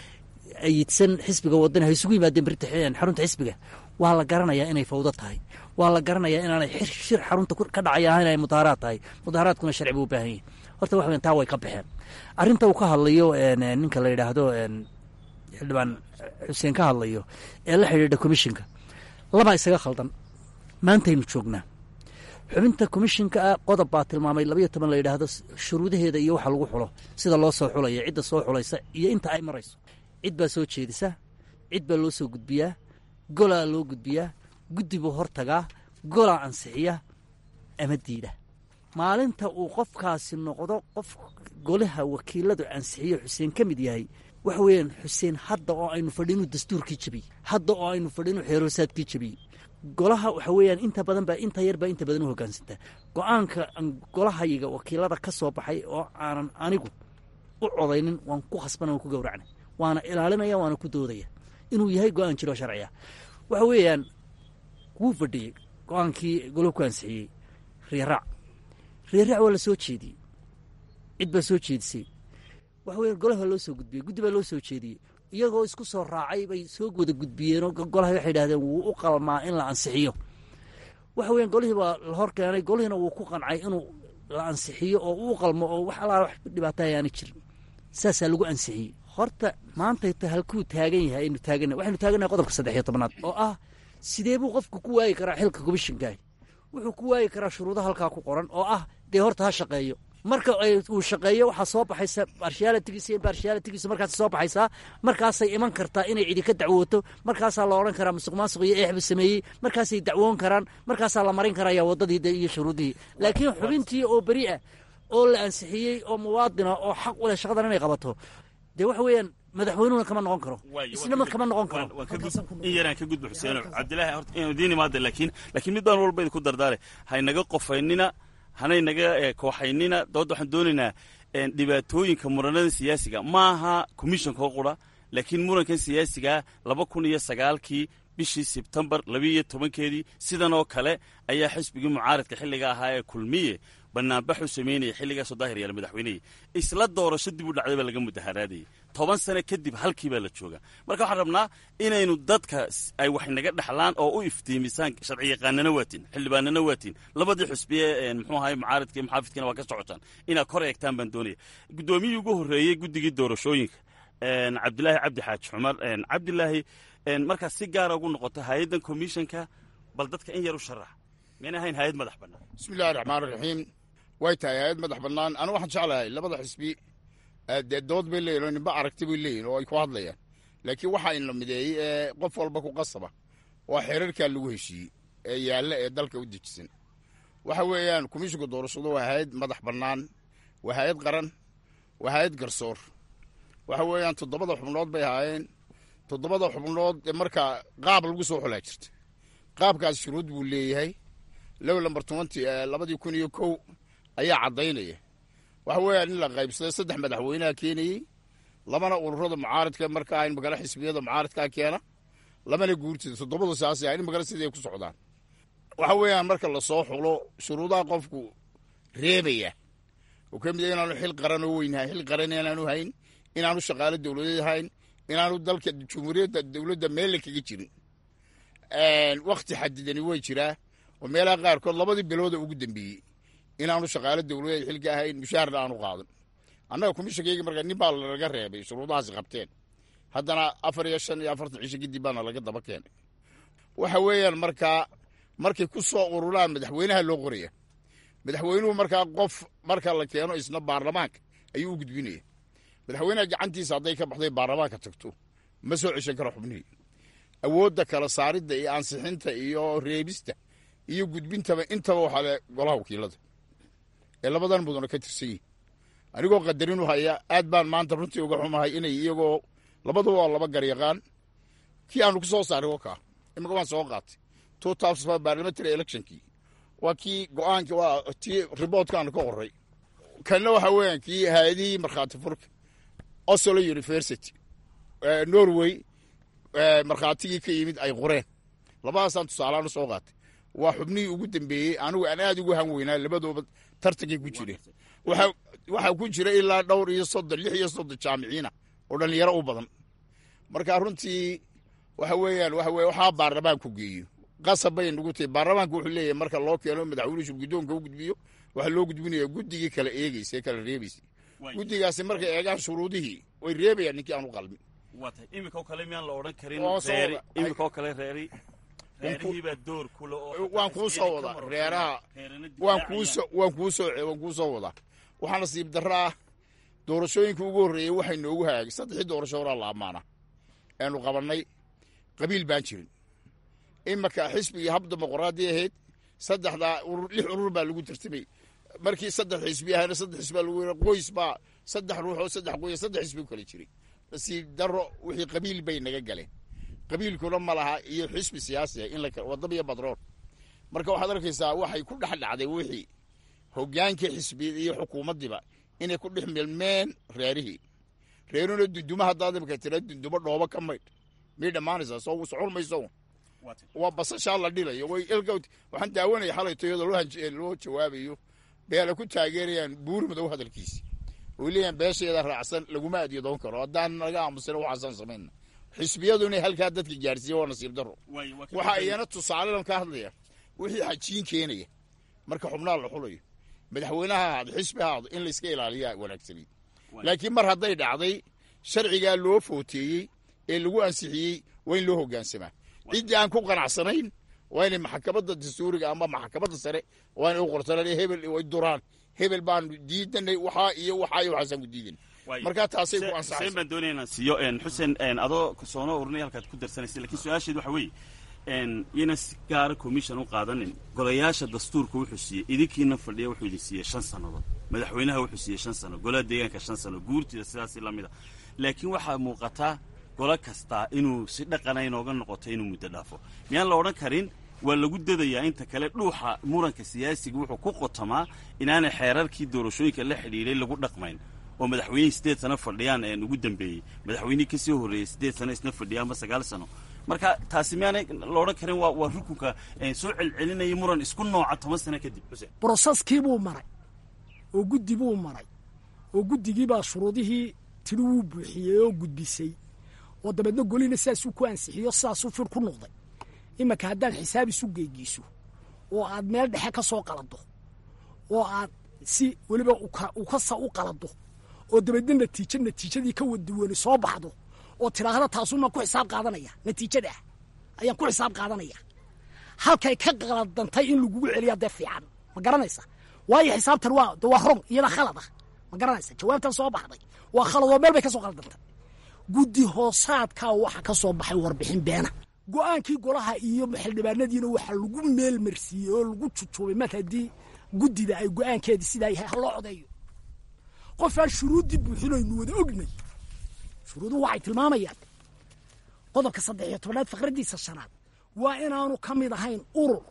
ayidsan xisbiga wadani ha isugu yimaadeen berita xarunta xisbiga waa la garanayaa inay fawdo tahay waa la garanayaa inaanay shir xarunta ka dhacay ahayn ay mudaaharaad tahay mudaaharaadkuna sharci buu u baahan yahay horta wax weyn taa way ka baxeen arrinta uu ka hadlayo ninka la yidhaahdo xildhibaan xuseen ka hadlayo ee la xidhiidha commishinka labaa isaga khaldan maantaynu joognaa xubinta commishinka ah qodob baa tilmaamay labayo toban la yidhaahdo shuruudaheeda iyo waxa lagu xulo sida loo soo xulaya cidda soo xulaysa iyo inta ay marayso cid baa soo jeedisa cid baa loo soo gudbiyaa golaa loo gudbiyaa guddi buu hortagaa golaa ansixiya ama diida maalinta uu qofkaasi noqdo qof golaha wakiiladu ansixiyo xuseen ka mid yahay waxa weeyaan xuseen hadda oo aynu fadhinu dastuurkii jebiyey hadda oo aynu fadhinu xeeroosaadkii jebiyey golaha waxa weeyaan inta badan baa inta yar baa inta badan u hoggaansantaa go-aanka golahayiga wakiilada ka soo baxay oo aanan anigu u codaynin waan ku khasbana waan ku gowracnay waana ilaalinaya waana ku doodaya inuu yahay go-aan jiroo sharciya waxa weeyaan wuu fadhiyey go-aankii goluhu ku ansixiyey riiraac riiraac waa la soo jeediyey cid baa soo jeedisay waxa weya golaha loo soo gudbiyey guddi baa loo soo jeediyey iyagoo isku soo raacay bay soo wada gudbiyeenoo golaha waxay idhahdeen wuu u qalmaa in la ansixiyo waxa weyan golihii baa la hor keenay golihiina wuu ku qancay inuu la ansixiyo oo uu qalmo oo wax alaala wax dhibaata ayaana jirin saasaa lagu ansixiyey horta maantayta halkuu taagan yahay aynu taagana waxaynu taagannahay qodobka saddex iyo tobnaad oo ah sidee buu qofku ku waayi karaa xilka komishinkaah wuxuu ku waayi karaa shuruudaha halkaa ku qoran oo ah dee horta ha shaqeeyo marka uu shaqeeyo waxaa soo baxaysa barshialitigiisa barshialitigiisa markaas soo baxaysaa markaasay iman kartaa inay cidi ka dacwooto markaasaa la odhan karaa musuq maasuq iyo eexbu sameeyey markaasay dacwoon karaan markaasaa la marin karaya waddadii iyo shuruudihii laakiin xubintii oo beri ah oo la ansixiyey oo muwaadina oo xaq u leh shaqadan inay qabato dee waxa weeyaan madaxweynuhuna kama noqon karo isnama kama noqon karo in yaraan ka gudba xuseen cabdilaahi horta inuu diin imaada laakiin laakiin mid baan walba idinku dardaare haynaga qofaynina hanay naga kooxaynina doodda waxaan doonaynaa dhibaatooyinka muranada siyaasiga maaha commissionka oo qura laakiin murankan siyaasiga laba kun iyo sagaalkii bishii sebtembar labiiyo tobankeedii sidan oo kale ayaa xisbigii mucaaradka xilliga ahaa ee kulmiye banaanbaxu samaynaya xilligaasoo daahir yaala madaxweynehii isla doorasho dib u dhacday baa laga mudaharaadayay toban sane kadib halkii baa la jooga marka waxaan rabnaa inaynu dadka ay wax naga dhexlaan oo u iftiimisaan sharci yaqaanana waatiin xildhibaanana waatiin labadii xusbiye muxuu ahay mucaaradka iyo muxaafidkana waa ka socotaan inaad kor eegtaan baan doonaya guddoomiyii ugu horreeyey guddigii doorashooyinka cabdilaahi cabdi xaaji cumar cabdilaahi markaad si gaara ugu noqoto hay-addan commissionka bal dadka in yar u sharax miyna ahayn hay-ad madax bannaan bismi illahi raxmaan raxiim way tahay hay-ad madax bannaan anigu waxaan jeclahay labada xisbi dee dood bay leeyihin oo ninba aragti bay leeyihin oo ay ku hadlayaan laakiin waxaa in la mideeyey ee qof walba ku qasaba waa xeerarkaa lagu heshiiyey ee yaalla ee dalka u dejisan waxa weeyaan komishinka doorashadu waa hay-ad madax bannaan waa hay-ad qaran waa hay-ad garsoor waxa weeyaan toddobada xubnood bay ahaayeen toddobada xubnood ee markaa qaab lagu soo xulaa jirta qaabkaas shuruud buu leeyahay low lambar tobanti labadii kun iyo kow ayaa caddaynaya waxa weeyaan in la qaybsaday saddex madaxweynaha keenayey labana ururada mucaaradka markaa in magala xisbiyada mucaaradkaa keena lamana guurtida toddobadu saas in magala sidii ay ku socdaan waxa weeyaan marka lasoo xulo shuruudaha qofku reebaya oo ka mid a inaanu xil qaran oo weyn xil qaran inaanu hayn inaanu shaqaalo dowladeed hayn inaanu dalka jumhuuriyadda dowladda meelle kaga jirin wakti xadidani way jiraa oo meelaha qaarkood labadii bilooda ugu dambeeyey inaanu shaqaalo dowladeed xilka ahayn mushaharna aanu qaadan annaga komishinkayga markaa nin baa lanaga reebay shuruudahaasi qabteen haddana afar iyo shan iyo afartan cisho kadib baana laga daba keenay waxa weeyaan markaa markay ku soo ururaan madaxweynaha loo qoraya madaxweynuhu markaa qof marka la keeno isna baarlamaanka ayuu u gudbinaya madaxweynaha gacantiisa hadday ka baxday baarlamaanka tagto ma soo ceshan karo xubnihii awoodda kala saaridda iyo ansixinta iyo reebista iyo gudbintaba intaba waxaa le golaha wakiilada ee labadan mudana ka tirsan yihin anigoo qadarinu haya aad baan maanta runtii uga xumahay inay iyagoo labaduba waa laba garyaqaan kii aanu ku soo saaray wakaa imika waan soo qaatay two thousand five parliamentary electionkii waa kii go-aankii waa tii riboortkaana ka qoray kanna waxa weeyaan kii hay-adihii markhaati furka oslo university eh, norway eh, markhaatigii ka yimid ay qoreen labadaasaan tusaalahaan u soo qaatay waa xubnihii ugu dambeeyey anigu aan aad ugu han weynaa labadooba tartankay ku jireen waxa waxaa ku jira ilaa dhowr iyo soddon lix iyo soddon jaamiciina oo dhallinyaro u badan marka runtii waxa weeyaan waxa weye waxaa baarlamaanku geeyo qasab bay nagu tahay baarlamaanku wuxuu leeyahay marka loo keeno madaxweynuhu guddoonka u gudbiyo waxaa loo gudbinaya guddigii kala eegeysa ee kala reebeysay guddigaasi markay eegaan shuruudihii way reebayaan ninkii aan u qalmin waa tahay iminka oo kale miyaan la odhan karin Oo soo reeri wada- iminka oo kale reeri reerihiibaa door kule oo waan kuu soo wadaa reeraha waan kuu soo waan kuu soo waan kuu soo wadaa waxaa nasiib darro ah doorashooyinka ugu horreeyey waxay noogu hagaagay saddexii doorasho horaa la ammaana aanu qabannay qabiil baan jirin imaka xisbi iyo hab dimuqraadi ahayd saddexdaa urur lix urur baa lagu tartamay markii saddex xisbi ahayna saddex xisbi baa lagu yiri qoys baa saddex ruux oo saddex qoys saddex xisbi u kala jiray nasiib darro wixii qabiil bay naga galeen qabiilkuna ma laha iyo xisbi siyaasi ah in la kala- wadaba iyo badrool marka waxaad arkaysaa waxay ku dhex dhacday wixii hogaankii xisbiyada iyo xukuumaddiiba inay ku dhex milmeen reerihii reeruna dunduma haddaad imika tira dundumo dhoobo ka maydh miyay dhammaanaysaa soo socon mayso waa basashaa la dhilayo way ilka waxaan daawanaya xalay tayada loo hanj- loo jawaabayo beela ku taageerayaan buur madow hadalkiisi oy leeyahan beesheeda raacsan laguma adyadoon karo haddaan naga aamusina waxaasaan samayna xisbiyadu inay halkaa dadka gaarsiiya waa nasiib darro waxa iyana tusaalelan ka hadlaya wixii xajiin keenaya marka xubnaha la xulayo madaxweynaha ahaado xisbi ha ahaado in layska ilaaliyaa wanaagsanayd laakiin mar hadday dhacday sharcigaa loo footeeyey ee lagu ansixiyey waa in loo hogaansamaa ciddii aan ku qanacsanayn waa inay maxkamadda dastuuriga ama maxkamadda sare waa inay u qortaan hebel way duraan hebel baan diidanay waxaa iyo waxaa iyo waxaasaan ku diidan marka taasay ku xuseen ansaxaysa baan doonaya inaan siiyo een, xuseen een, adoo soona urinay halkaad ku darsanaysa lakiin su-aasheed waxa weeye een, yayna si gaara commission u qaadanin golayaasha dastuurka wuxuu siiyey idinkiina fadhiya wuxuu idin siiyey shan sannadood madaxweynaha wuxuu siiyey shan sano golaha deegaanka shan sano guurtida sidaasi la mid a laakiin waxaa muuqataa golo kastaa inuu si dhaqana inooga noqoto inuu muddo dhaafo miyaan la odhan karin waa lagu dadayaa inta kale dhuuxa muranka siyaasiga wuxuu ku qotamaa inaanay xeerarkii doorashooyinka la xidhiidhay lagu dhaqmayn oo madaxweynihii siddeed sano fadhiyaan een ugu dambeeyey madaxweynihii ka sii horreeyey siddeed sano isna fadhiya ama sagaal sano marka taasi miyaanay la odhan karin waa waa rukunka een, soo celcelinaya muran isku nooca toban sano kadib xuseen broseskii buu maray oo guddi buu maray oo guddigii baa shuruudihii tiri wuu buuxiyey oo gudbisay oo dabeedna golina sidaasuu ku ansixiyo sidaasuu fir ku noqday imanka haddaad xisaab isu geegiiso oo aad meel dhexe ka soo qalado oo aad si weliba uka- ukasa u qalado oo dabeedna natiijo natiijadii ka waduwani soo baxdo oo tidhaahda taasumaan ku xisaab qaadanaya natiijada ah ayaan ku xisaab qaadanaya halkay ka qaladantay in lagugu celiya dee fiican ma garanaysa waayo xisaabtan waa de waa rong iyada khalad ah ma garanaysa jawaabtan soo baxday waa khalad oo meel bay ka soo qaladantay guddi hoosaadkaa waxa ka soo baxay warbixin beena go-aankii golaha iyo xildhibaanadiina waxaa lagu meel marsiiyey oo lagu jujuubay mar haddii guddida ay go-aankeedii sidaa yahay ha loo codeeyo qofaan shuruuddii buuxinaynu wada ognay shuruuduhu waxay tilmaamayaan qodobka saddex iyo tobanaad faqraddiisa shanaad waa inaanu ka mid ahayn urur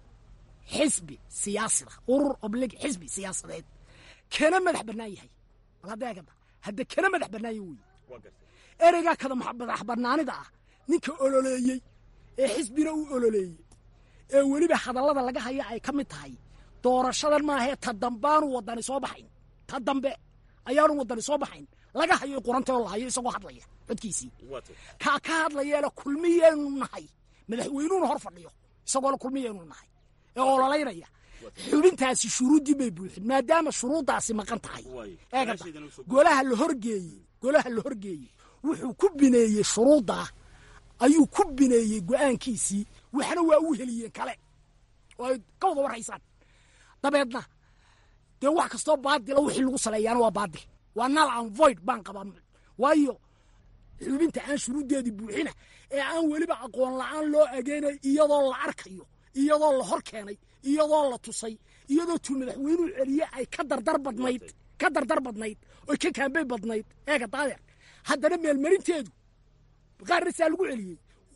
xisbi siyaasida urur oblig xisbi siyaasadeed kana madax bannaan yahay bal hadda eegada hadda kana madax bannaan yahay wey ereygaa kada max- madax bannaanida ah ninka ololeeyey ee xisbina u ololeeyey ee weliba hadallada laga haya ay ka mid tahay doorashadan maahee ta dambaanu wadani soo baxayn ta dambe ayaanu wadani soo baxayn laga hayo quranta oo la hayo isagoo hadlaya codkiisii kaa ka hadlayeena kulmiyaynu nahay madaxweynuhuna hor fadhiyo isagoona kulmiyaynu nahay ee ololaynaya xubintaasi shuruuddii bay buuxin maadaama shuruuddaasi maqan tahay eegada golaha la horgeeyey golaha la horgeeyey wuxuu ku bineeyey shuruuddaa ayuu ku bineeyey go-aankiisii waxna waa u heliyeen kale oo ay ka wada warhaysaan dabeedna dee wax kastoo baadila wixii lagu saleeyaana waa baadil waa nal an void baan qabaa waayo xubinta aan shuruuddeedii buuxina ee aan weliba aqoon la-aan loo ageynay iyadoo la arkayo iyadoo la hor keenay iyadoo la tusay iyadoo tuu madaxweynuhu celiye ay ka dardar badnayd ka dardar badnayd oy ka kaambey badnayd eega daadeer haddana meelmarinteedu qaarna saa lagu celiyey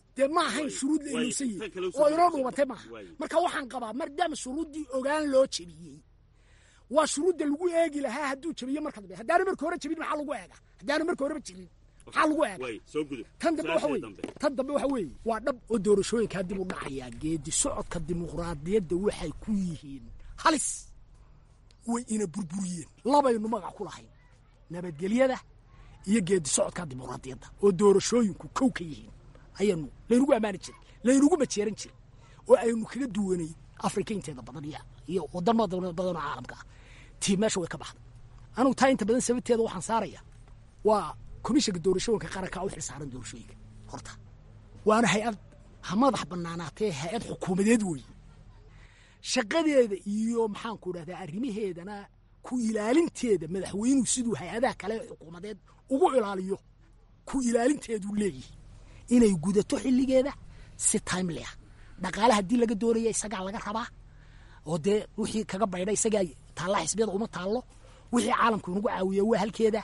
dee ma ahayn shuruud la ilowsan yihi oo inoo dhuubatay maaha marka waxaan qabaa maadaama shuruuddii ogaan loo jebiyey waa shuruudda lagu eegi lahaa hadduu jebiyo marka dambe haddaanu marka hore jebin maxaa lagu eega haddaanu marka horeba jirin maxaa lagu eega tan dambe waxa weeye tan dambe waxa weeye waa dhab oo doorashooyinkaa dib u dhacayaa geedi socodka dimuqraadiyadda waxay ku yihiin halis way ina burburiyeen labaynu magac ku lahayn nabadgelyada iyo geedi socodka dimuqraadiyadda oo doorashooyinku kow ka yihiin ayanu laynagu ammaani jiray laynagu majeeran jiray oo aynu kaga duwanay afrika inteeda badan iyo iyo wadamo badan oo caalamka ah tii meesha way ka baxday anugu taa inta badan sababteeda waxaan saaraya waa komishanka doorashooyinka qaranka u xilsaaran doorashooyinka horta waana hay-ad ha madax banaanaatee hay-ad xukuumadeed weeye shaqadeeda iyo maxaanku dhahdaa arrimaheedana ku ilaalinteeda madaxweynuhu siduu hay-adaha kale ee xukuumadeed ugu ilaaliyo ku ilaalinteeduu leeyihi inay gudato xilligeeda si timely ah dhaqaale haddii laga doonaya isagaa laga rabaa oo dee wixii kaga baydha isagaa taalla xisbiyada uma taallo wixii caalamku inagu caawiya waa halkeeda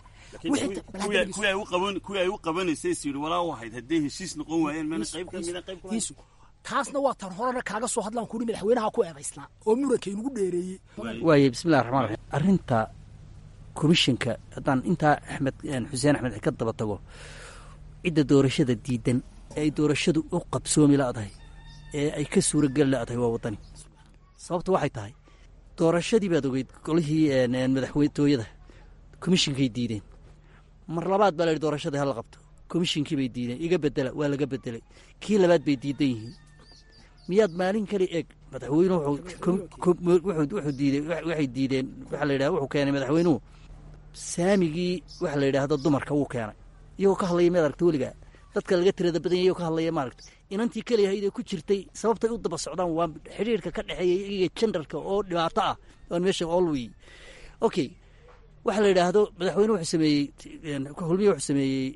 kuwii ay u qabanaysay is yidhi walaa wahayd hadday heshiis noqon waayeen mana qayb ka mida qayb Iisu. taasna waa tan horena kaaga soo hadlaan kuri madaxweynaha ku eedaysnaa oo muranka inugu dheereeyey waaye bismillahi raxmaan raxiim arrinta komishinka haddaan intaa axmed xuseen axmed ka daba tago cidda doorashada diidan ee ay doorashadu u qabsoomi la'dahay ee ay ka suurageli la'dahay waa waddani sababta waxay tahay doorashadii baad ogeyd golihii madaxtooyada komishinkay diideen mar labaad baa la yidhi doorashadii hala qabto komishinkii bay diideen iga bedela waa laga bedelay kii labaad bay diidan yihiin miyaad maalin kali eeg madaxweynuhu wuxuu kom- kom- wuxuu wuxuu diidey waxay diideen waxaa la yidhaha wuxuu keenay madaxweynuhu saamigii waxa la yidhaahdo dumarka wuu keenay iyagoo ka hadlaya maad aragta weligaa dadka laga tirada badan yahay iyagoo ka hadlaya maaragta inantii keliya haydee ku jirtay sababtay u daba socdaan waa xidhiirka ka dhexeeya iyaga jendarka oo dhibaato ah oon meesha olwey okay waxa la yidhaahdo madaxweyne wuxuu sameeyey hulmiye wuxuu sameeyey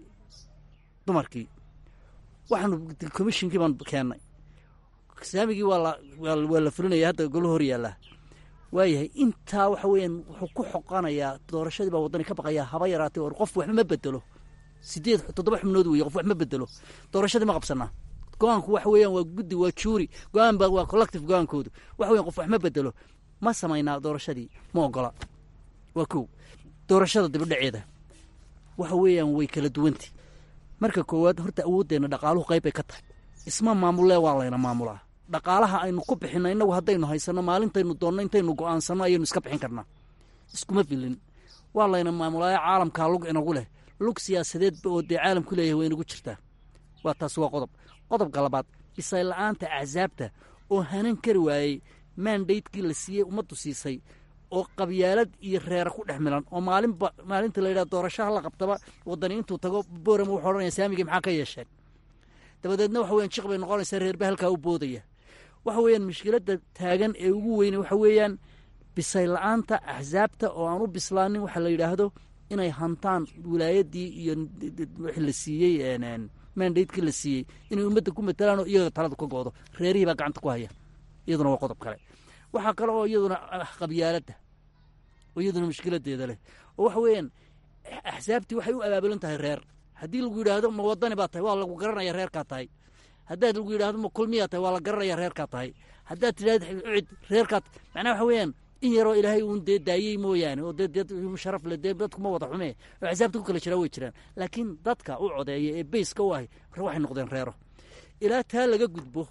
dumarkii waxaanu komishinkii baan keennay saamigii waa la waa la- waa la fulinaya hadda golo hor yaallaa waayahay intaa waxa weeyaan wuxuu ku xoqanayaa doorashadii baa waddani ka baqayaa haba yaraatay or qof waxba ma bedelo sideed toddoba xubnood weeye qof wax ma bedelo doorashadii ma qabsanaa go-aanku waxa weeyaan waa guddi waa juuri go-aan ba waa collective go-aankoodu waxa weyan qof wax ma bedelo ma samaynaa doorashadii ma ogola waa kow doorashada dibadhaceeda waxa weeyaan way kala duwantay marka koowaad horta awooddeenna dhaqaaluhu qayb bay ka tahay isma maamulee waa layna maamulaa dhaqaalaha aynu ku bixinna innagu haddaynu haysanno maalintaynu doonno intaynu go'aansanno ayaynu iska bixin karnaa iskuma filin waa layna maamulaayo caalamkaa lug inagu leh lug siyaasadeedba oo dee caalamku leeyahay way inagu jirtaa waa taas waa qodob qodobka labaad bisay la'aanta axsaabta oo hanan kari waayey maandaydkii la siiyey ummaddu siisay oo qabyaalad iyo reera ku dhex milan oo maalinba maalinta la yidhaha doorashaha la qabtaba waddani intuu tago boorama wuxuu odhanaya saamigii maxaa ka yeesheen dabadeedna waxa weyan jiq bay noqonaysaa reerba halkaa u boodaya waxa weeyaan mushkiladda taagan ee ugu weyne waxa weeyaan bisay la'aanta axsaabta oo aan u bislaanin waxa la yidhaahdo inay hantaan wilaayaddii iyo wixii la siiyey mandatekii la siiyey inay ummadda ku matalaan oo iyaga talada ka go'do reerihii baa gacanta ku haya iyaduna waa qodob kale waxaa kale oo iyaduna ah qabyaaladda oo iyaduna mushkiladeeda leh oo waxa weeyaan axsaabtii waxay u abaabulan tahay reer haddii lagu yidhaahdo ma wadani baa tahay waa lagu garanaya reerkaa tahay haddaad lagu yidhahdo ma kulmiyaa tahay waa la garanaya reerkaa tahay haddaad tidhahdo cid reerkaa macnaha waxa weeyaan in yaroo ilaahay uun dee daayey mooyaane oo dee dad sharaf le dee dadku ma wada xume oo axsaabta ku kala jiraa way jiraan laakiin dadka u codeeya ee beyska u ahay waxay noqdeen reero ilaa taa laga gudbo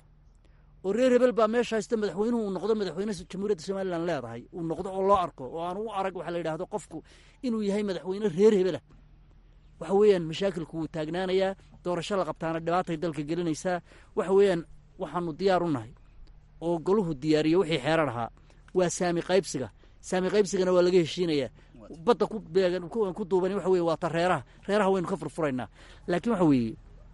oo reer hebel baa meesha haysta madaxweynuhu uu noqdo madaxweyne jamhuuriyadda somalilan leedahay uu noqdo oo loo arko oo aan u arag waxa la yidhaahdo qofku inuu yahay madaxweyne reer hebelah waxa weeyaan mashaakilku wuu taagnaanayaa doorasho la qabtaana dhibaatay dalka gelinaysaa waxa weeyaan waxaanu diyaar u nahay oo goluhu diyaariye wixii xeerar ahaa waa saami qaybsiga saami qaybsigana waa laga heshiinayaa badda ku beegan ku duuban waxa weye waa ta reeraha reeraha waynu ka furfuraynaa laakiin waxa weeye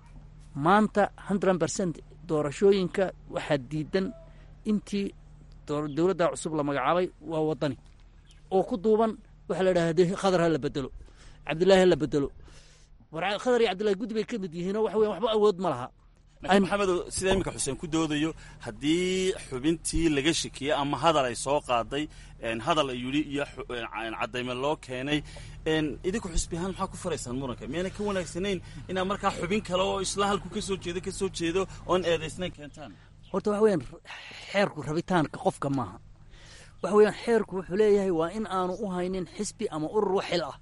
maanta hundred percent doorashooyinka waxaa diidan intii dowladda cusub la magacaabay waa waddani oo ku duuban waxaa la idhaha de khadar ha la bedelo cabdillaahi ha la bedelo war khadar iyo cabdillahi guddi bay ka mid yihiinoo waxa weyan waxba awood ma laha laakiin maxamedo sida iminka xuseen ku doodayo haddii xubintii laga shekiyey ama hadal ay soo qaaday een, hadal ay yidhi iyo xu- een, caddayme loo keenay een, idinku xusbi ahaan maxaa ku faraysaan muranka miyayna ka wanaagsanayn inaad markaa xubin kale oo isla halku ka soo jeedo ka soo jeedo oon eedaysnayn keentaan horta waxa weeyaan xeerku rabitaanka qofka maaha waxa weeyaan xeerku wuxuu leeyahay waa in aanu u haynin xisbi ama urur wax xil ah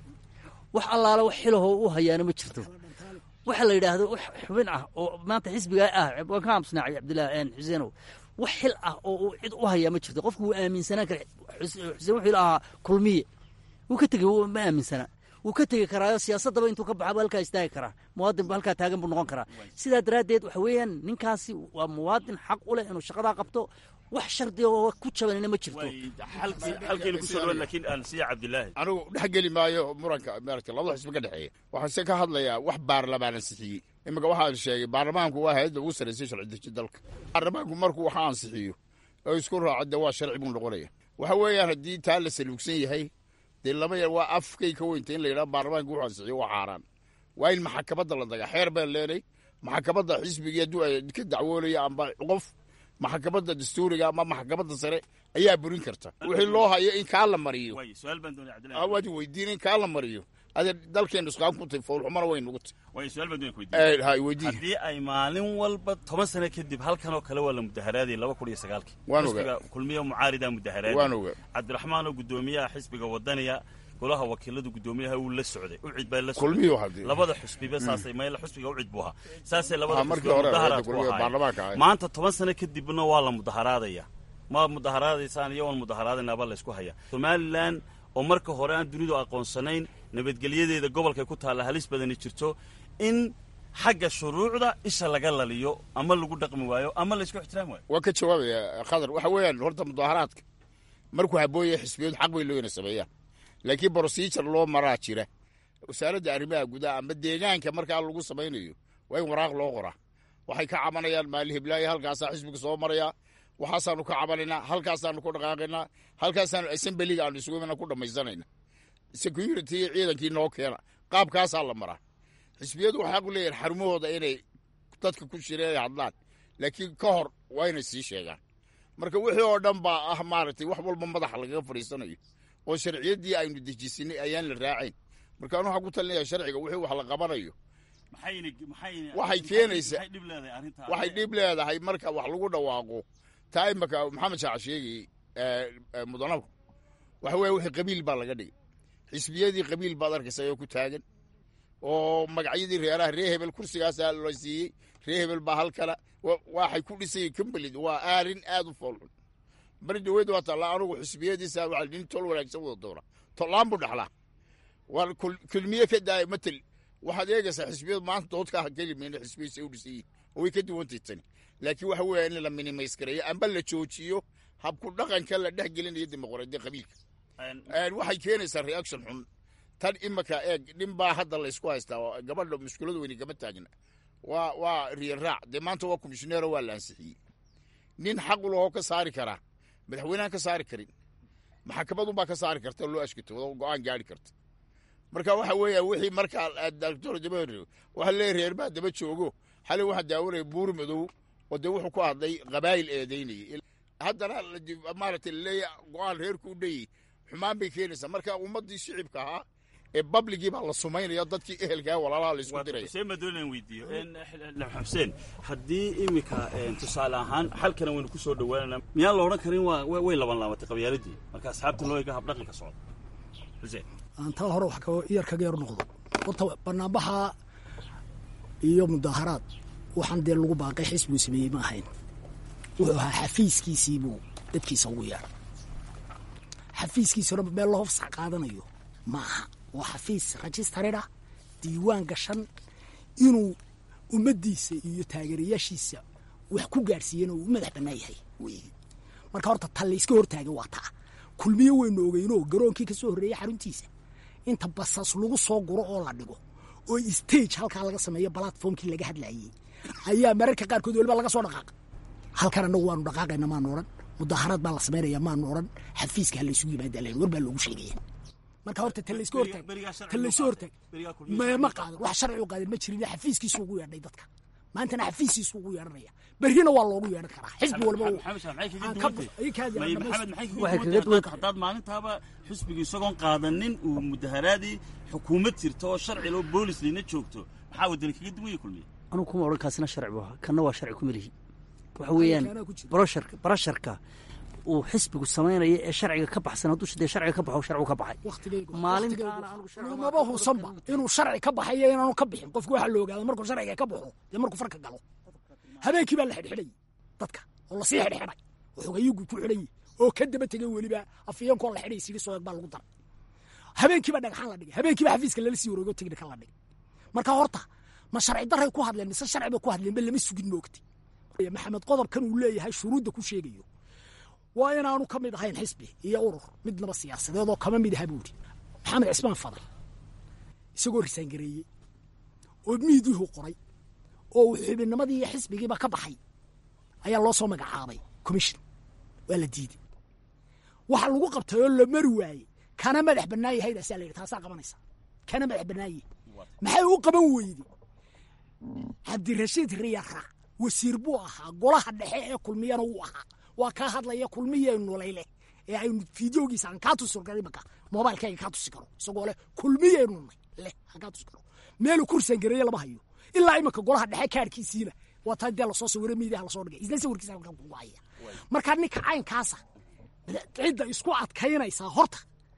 wax allaale wax xilahoo u hayaana ma jirto waxa la yidhaahdo wax xubin ah oo maanta xisbigaa ah waan ka aamusnaacay cabdillahi een xuseenow wax xil ah oo uu cid u hayaa ma jirto qofku wuu aaminsanaan kara xus- xuseen wuxuu ahaa kulmiye wuu ka tegey wuu- ma aaminsana wuu ka tegi karaayo siyaasaddaba intuu ka baxaba halkaa istaagi karaa muwaadin ba halkaa taagan buu noqon karaa sidaa daraaddeed waxa weeyaan ninkaasi waa muwaadin xaq u leh inuu shaqadaa qabto wax shardi oo ku jabanina ma jirto halkeenu kusoo dhawaad laakiin aan siiya cabdilaahi anigu dhex geli maayo muranka maaragta labada xisbi ka dhexeeya waxaan se ka hadlayaa wax baarlamaan ansixiyey iminka waxaan sheegay baarlamaanku waa hayadda ugu sarraysay sharci deji dalka baarlamaanku markuu waxa ansixiyo oo isku raaco dee waa sharci buu noqonaya waxa weeyaan haddii taa la saluugsan yahay dee lama yar waa afkay ka weynta in la yidhaha baarlamaanku wuxuu ansixiyo waa xaaraan waa in maxakamadda la daga xeer baan leenay maxakamadda xisbigii hadduu ay ka dacwoonaya amba qof maxakamadda dastuuriga ama maxakamadda sare ayaa burin karta wixii loo hayo in kaa la mariyo waay su-aal baan doonaya Ah, cabdillahi waad weydiin in kaa la mariyo adee dalkeenu isqaan ku tahay foolxumana way nugu tahay waay su-aal baan doonaya ku weydiin Eh, hay weydii haddii ay maalin walba toban sano kadib halkan oo kale waa la mudaharaadayay laba kun iyo sagaalkii Waan xisbiga kulmiya mucaarida mudaharaadayay waan ogaa cabdiraxmaan oo guddoomiyaha xisbiga wadaniya golaha wakiilada guddoomiyaha uu la socday ucid baa la kulmiyo socday haddii labada xusbiba saasay mayla xusbiga ucid buu ahaa saasay labada Ah, markii xusbiba hore mudaharaad ku kulmiyo ahaayeen baarlamaanka ahay maanta toban sano kadibna waa la mudaharaadaya ma mudaharaadaysaan iyo waan mudaharaadaynaaba laysku haya somalilan oo marka hore aan dunidu aqoonsanayn nabadgelyadeeda gobolkay ku taalla halis badani jirto in xagga shuruucda isha laga laliyo ama lagu dhaqmi waayo ama laysku ixtiraami waayo waa ka jawaabaya khadar waxa weeyaan horta mudaharaadka markuu habooya xisbiyadu xaq bay looyna sameeyaan laakiin procedure loo maraa jira wasaaradda arrimaha gudaha ama deegaanka markaa lagu samaynayo waa in waraaq loo qoraa waxay ka cabanayaan maali hiblaayo halkaasaa xisbiga soo maraya waxaasaanu ka cabanaynaa halkaasaanu ku dhaqaaqaynaa halkaasaanu assemblyga aanu isugu imana ku dhammaysanayna security ciidankii noo keena qaabkaasaa la maraa xisbiyadu waxay xaq u leeyihin xarumahooda inay dadka ku shireen ay hadlaan laakiin ka hor waa inay sii sheegaan marka wixii oo dhan baa ah maaragtay wax walba madaxa lagaga fadhiisanayo oo sharciyaddii aynu dejisinay ayaan la raacayn marka anu waxaan ku talinaya sharciga wixii wax la qabanayo maxayna maxayna Waxay keenaysaa- maxay dhib leedahay arrinta waxay dhib leedahay marka wax lagu dhawaaqo taa imaka maxamed shaac sheegay mudanabku waxa weeye wixii qabiil baa laga dhigay xisbiyadii qabiil baad arkaysa oo ku taagan oo magacyadii reeraha ree hebel kursigaasaa la siiyey ree hebel baa halkana wa- waxay ku dhisay kambalid waa aarin aad u foolxun bari dhaweyd waa taalla anugu xisbiyadiisa waa nin tol wanaagsan wada doona tollaan buu dhaxlaa waa kul- kulmiye ka daaya matel waxaad eegaysaa xisbiyadu maanta doodkaa kelimayna xisbiyadiisa u dhisan yihin oo way ka duwantay tani laakiin waxa weeya in la minimays gareeyo amba la joojiyo habku dhaqanka la dhex gelinayo dimuqraadiya qabiilka Een, waxay keenaysaa reaction xun tan imaka eeg nin baa hadda laysku haystaa oo gabadha mushkulada weyni kama taagna waa waa riyan raac dee maanta waa komishineero waa la ansixiyey nin xaq u lahoo ka saari karaa madaxweynehan ka saari karin maxakamadunbaa ka saari karta oo loo ashkito oo go-aan gaari karta marka waxa weeya wixii markaa doctor daba waxa leeyahy reer baa daba joogo xalay waxaa daawanaya buur madow oo dee wuxuu ku hadlay qabaayil eedaynayay haddana la dib- maaragtay laleeya go-aan reerku u dhayey xumaan bay keenaysaa marka ummaddii shicibka ahaa ee babligii baa la sumaynaya dadkii ehelkaa walaalaha la isku diraya xuseen baa doonayaan weydiiyo Een, xuseen haddii iminka een, tusaale ahaan xalkana waynu ku soo dhowaanana miyaan la odhan karin waa way way laban laabatay qabyaaladii marka asxaabta loo eega habdhaqanka socda xuseen aan taa hore wax ka- yar kaga yar noqdo horta banaanbaxa iyo mudaharaad waxaan dee lagu baaqay xisbuu sameeyey ma ahayn wuxuu ahaa xafiiskiisiibuu dadkiisa ugu yeedhay xafiiskiisuna meel loo fasax qaadanayo ma aha waa xafiis registered ah diiwaan gashan inuu ummaddiisa iyo taageerayaashiisa wax ku gaadhsiiyana uu u madax bannaan yahay wey marka horta ta layska hortaagay waa taa kulmiye waynu ogeynoo garoonkii ka soo horreeyey xaruntiisa inta basas lagu soo guro oo la dhigo oo stage halkaa laga sameeyo platformkii laga hadlayey ayaa mararka qaarkood weliba laga soo dhaqaaqa halkan annagu waanu dhaqaaqayna maanu odhan mudaharaad baa la samaynaya maanu odhan xafiiska ha laysugu yimaada len war baa loogu sheegaya marka horta ta layska hortaag berigaa sharci ta layska ma hortaag berigaa kulmiye ma sharci ma ma qaadan wax sharci u qaadan ma jirin xafiiskiisu ugu yeedhay dadka maantana xafiisiisu ugu yeedhanaya berrina waa loogu yeedhan karaa xisbi walba uu- maxamed shaar maxay kaga aan duwan ka- tahay ii kaadi aan May- dhamaysto. maxamed maxay Waxay kaga kaga duwan duwan tahay haddaad maalintaaba xisbiga isagoon qaadanin uu mudaharaadii xukuumad jirto oo sharci loo boolis liina joogto maxaa wadani kaga duwan yahay kulmiye anugu kuma odhan kaasina sharci buu ahaa kanna waa sharci kuma lihi waxa weeyaan Kanaa ku jira. barasharka barasharka uu xisbigu samaynayo ee sharciga ka baxsan hadduu dee sharciga ka baxo sharcigu ka baxay waqtigaygu maalintaana anigu sharci maba husanba inuu sharci ka baxayo inaanu ka bixin qofku waxaa la ogaada markuu sharciga ka baxo dee markuu farka galo habeenkii baa la xidhxidhayay dadka oo lasii xidhxidhay oo xogayugu ku xidhan yahay oo ka daba tegay weliba afiyeenkoo la xidhay siga soo eg baa lagu daray habeenkiiba dhagxaan la dhigay habeenkiiba xafiiska lala sii wareego tignika la dhigay marka horta ma sharci daray ku hadleen mise sharci bay ku hadleen ba lama sugin moogti maxamed qodobkan uu leeyahay shuruudda ku sheegayo waa inaanu ka mid ahayn xisbi iyo urur midnaba siyaasadeed oo kama mid aha buuri maxamed cismaan fadal isagoo risaangareeyey oo miidiihu qoray oo uu xubinnimadii iyo xisbigiiba ka baxay ayaa loo soo magacaabay commission waa la diiday waxa lagu qabtay oo la mari waayey kana madax bannaan yahaydasaa la yidhi taasaa qabanaysa kana madax bannaan yahay maxay u qaban weyde cabdirashiid riyara wasiir buu ahaa golaha dhexe ee kulmiyana wuu ahaa waa kaa hadlaya kulmiyeynu layleh ee aynu fideogiisa aan kaa tusi karo imaka moobailkayga kaa tusi karo isagoo leh kulmiyeynu nay leh aan kaa tusi karo meelu kursan gareeye lama hayo ilaa imaka golaha dhexe kaarkiisiina waa taa dee lasoo sawiro miidiyaha lasoo dhigay isna sawirkiisa halkan kugu haya marka ninka caynkaasa cidda isku adkaynaysaa horta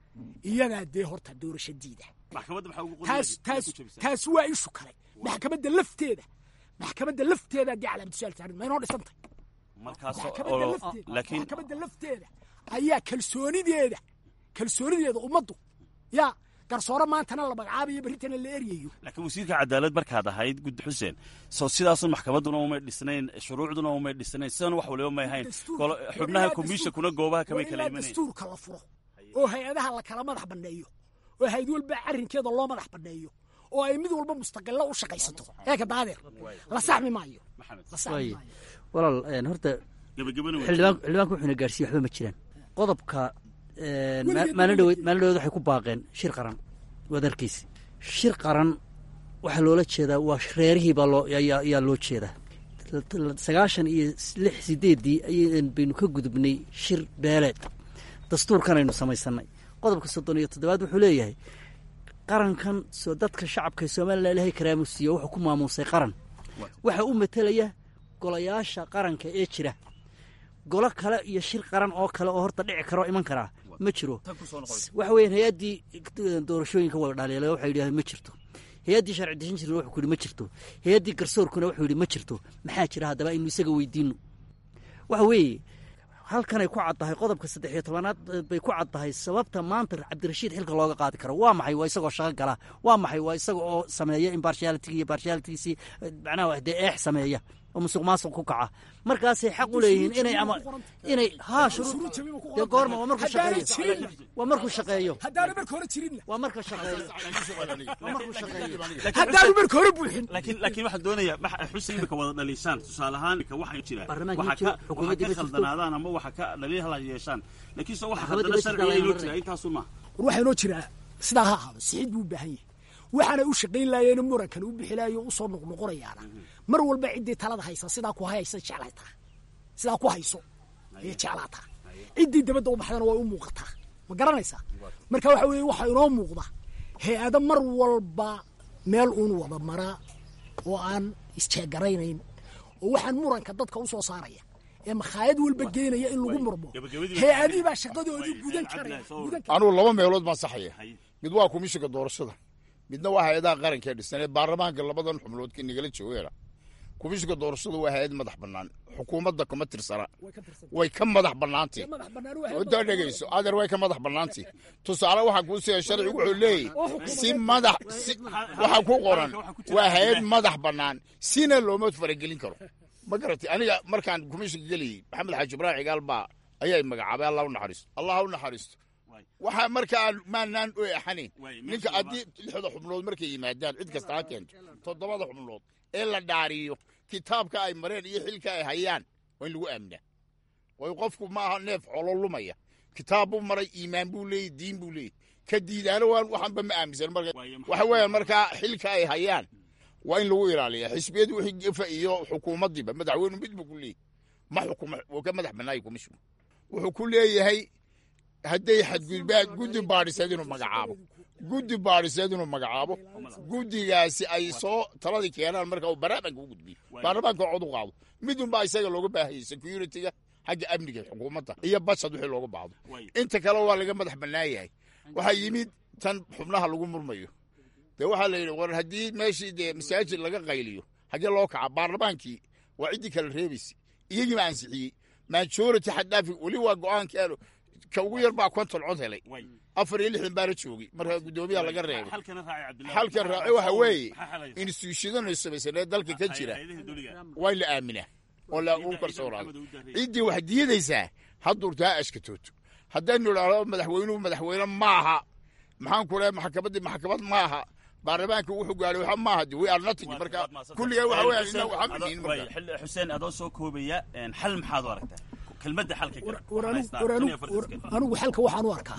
iyagaa dee horta doorashadiida maxkamadda maxaa ugu taas taas taas waa ishu kale maxkamadda lafteeda maxkamadda lafteeda dee calaamad su'aal saarin ma inoo dhisantay markaas maxkamadda oo lafteeda laakiin maxkamadda lafteeda ayaa kalsoonideeda kalsoonideeda ummaddu yaa garsoore maantana la magacaabayo berritana la eryayo laakiin wasiirka cadaalad markaad ahayd guddi xuseen soo sidaasun maxkamadduna umay dhisnayn shuruucduna umay dhisnayn sidan wax waliba may hayn Dastuur- Golo- xubnaha ilaa komishinkuna dastuur- goobaha kamay waa kala ilaa imanayn dastuurka la furo oo hay-adaha la kala madax banneeyo oo hay-ad walba arrinkeeda loo madax banneeyo oo ay mid walba mustaqilo u shaqaysato eeka daadeer la saxmi maayo maxamed la saxmi waaye maayo walaal een, horta gabagabana waa xildhibaan xildhibaanku wuxuuna gaarsiiyey waxba ma jiraan qodobka een, ma- Weligeed maalin dhaweyd weligeed. maalin dhaweyd waxay ku baaqeen shir qaran waad arkaysa shir qaran waxaa loola jeedaa waa reerihii baa loo ayaa ayaa loo jeedaa sagaashan iyo lix sideeddii ayaan baynu ka gudubnay shir beeleed dastuurkan aynu samaysanay qodobka soddon iyo toddobaad wuxuu leeyahay qarankan soo dadka shacabka ee somalilan ilaahay karaamu siiyo wuxuu ku maamuusay qaran waxaa u matelaya golayaasha qaranka ee jira golo kale iyo shir qaran oo kale oo horta dhici karo iman karaa ma jiro tan ku soo noqonaysa waxa weeyaan hay-addii doorashooyinka wada dhaliilay waxay yidhahdeen ma jirto hay-addii sharci dejin jirna wuxuu ku yidhi ma jirto hay-addii garsoorkuna wuxuu yidhi ma jirto maxaa jira haddaba aynu isaga weydiino waxa weeye halkanay ku caddahay qodobka saddex iyo tobanaad eh, bay ku caddahay sababta maanta cabdirashiid xilka looga qaadi karo waa maxay waa isagoo shaqo gala waa maxay waa isaga oo sameeya impartiality iyo partialitygiisii eh, macnaha dee eex sameeya oo musuq maasuq ku kaca markaasay xaq u leeyihiin inay ama inay haa shuruud dee goorma waa markuu Haddaanay shaqeeyo jirin. waa markuu shaqeeyo haddaanu marka hore jirinna waa marka shaqeeyo waa markuu shaqeeyo haddaanu marka hore buuxin laakiin laakiin waxaan doonayaa max- xuseen imika wada dhaliishaan tusaale ahaan imika waxaa jira Baarlamaanka waxa ma jiro, ka waxa xukuumadda ka ma jirto. khaldanaadaan ama waxa ka dhaliilhala yeeshaan laakiin se waxa Maxkamadda khaldana ma jirto, sharciga laa inoo marin. jira intaasun maaha war waxaa inoo jiraa sidaa ha ahaado sixid buu u baahan yahay waxaana u shaqayn laayeen murankan u bixilaayo u soo noqnoqonayaana mar walba ciddii talada haysa sidaa ku haysa jeclaytaa sidaa ku hayso ayay jeclaataa ciddii dabadda u baxdana way u muuqataa ma garanaysaa marka waxa weeye waxaa inoo muuqda hay-ado mar walba meel uun wada maraa oo aan isjeegaraynayn oo waxaan muranka dadka u soo saaraya ee makhaayad walba geenaya in lagu murmo Gabagabadii- hay-adii baa shaqadoodii gudan karaya Cabdillahi, soo gudan karaya anugu laba meelood baan saxaya mid waa komishinka doorashada midna waa hay-adaha qaranka ee dhisan ee baarlamaanka labadan xubnood ka nagala joogeena komishinka doorashada waa hay-ad madax bannaan xukuumadda kama tirsana way ka tirsan way ka madax bannaantay madax bannaan waa waddaa dhegayso adeer way ka madax bannaantay tusaale waxaa kuu siya sharcigu wuxuu leeyahy si madax si waxaa ku qoran waa hay-ad madax bannaan sina looma faragelin karo ma garatay aniga markaan komishinka gelayay maxamed xaaji ibraahim cigaal baa ayaa i magacaabay allah u naxariisto allah u naxariisto waxaa markaa maanaan u axanayn Waay, meesha ninka laba- haddii lixda xubnood markay yimaadaan cid kasta ha keento toddobada xubnood ee la dhaariyo kitaabka ay mareen iyo xilka ay hayaan waa in lagu aaminaa waayo qofku maaha neef xolo lumaya kitaab buu maray iimaan buu leeyay diin buu leeyay ka diidaana waan waxanba ma aaminsan marka Waayo, maxaa- waxa weeyaan markaa xilka ay hayaan waa in lagu ilaaliya xisbiyadu wixii gefa iyo xukuumaddiiba madaxweynu mid buu ku leeyahy ma xukuma wuu ka madax bannaaya komishinku wuxuu ku leeyahay hadday xadgudbaan guddi baadhiseed inuu magacaabo guddi baadhiseed inuu magacaabo guddigaasi ay soo taladii keenaan marka uu baarlamaanka u gudbiyo baarlamaanka cod u qaado midunbaa isaga looga baahayay security-ga xagga amniga xukuumadda iyo bashad wixii looga baahdo inta kale waa laga madax bannaan yahay waxaa yimid tan xubnaha lagu murmayo dee waxaa la yidhi war haddii meeshii dee masaajid laga qayliyo xaggee loo kaca baarlamaankii waa ciddii kala reebaysa iyagiiba ansixiyey majority xaddhaafi weli waa go-aankeenu ka ugu yar baa konton cod helay afar iyo lixdan baana joogay marka guddoomiyaha laga reebay xalkan raaci waxa weeye instituushadanu samaysanee dalka ka jira waa in la aaminaa oo lagu kalsoonaado ciddii wax diidaysaa haddurtaa ashkatooto haddaynu idhaahdo madaxweynuhu madaxweyne maaha maxaan ku lehay maxkamaddii maxkamad maaha baarlamaanka wuxuu gaadhay waxa maaha de we are nothing marka kulligaa waxa weeyaan inna waxa miniin marka xuseen adoo soo koobaya xal maxaad u aragtaa kelmadda xalka war anigu- war anigu- war anigu xalka waxaan u arkaa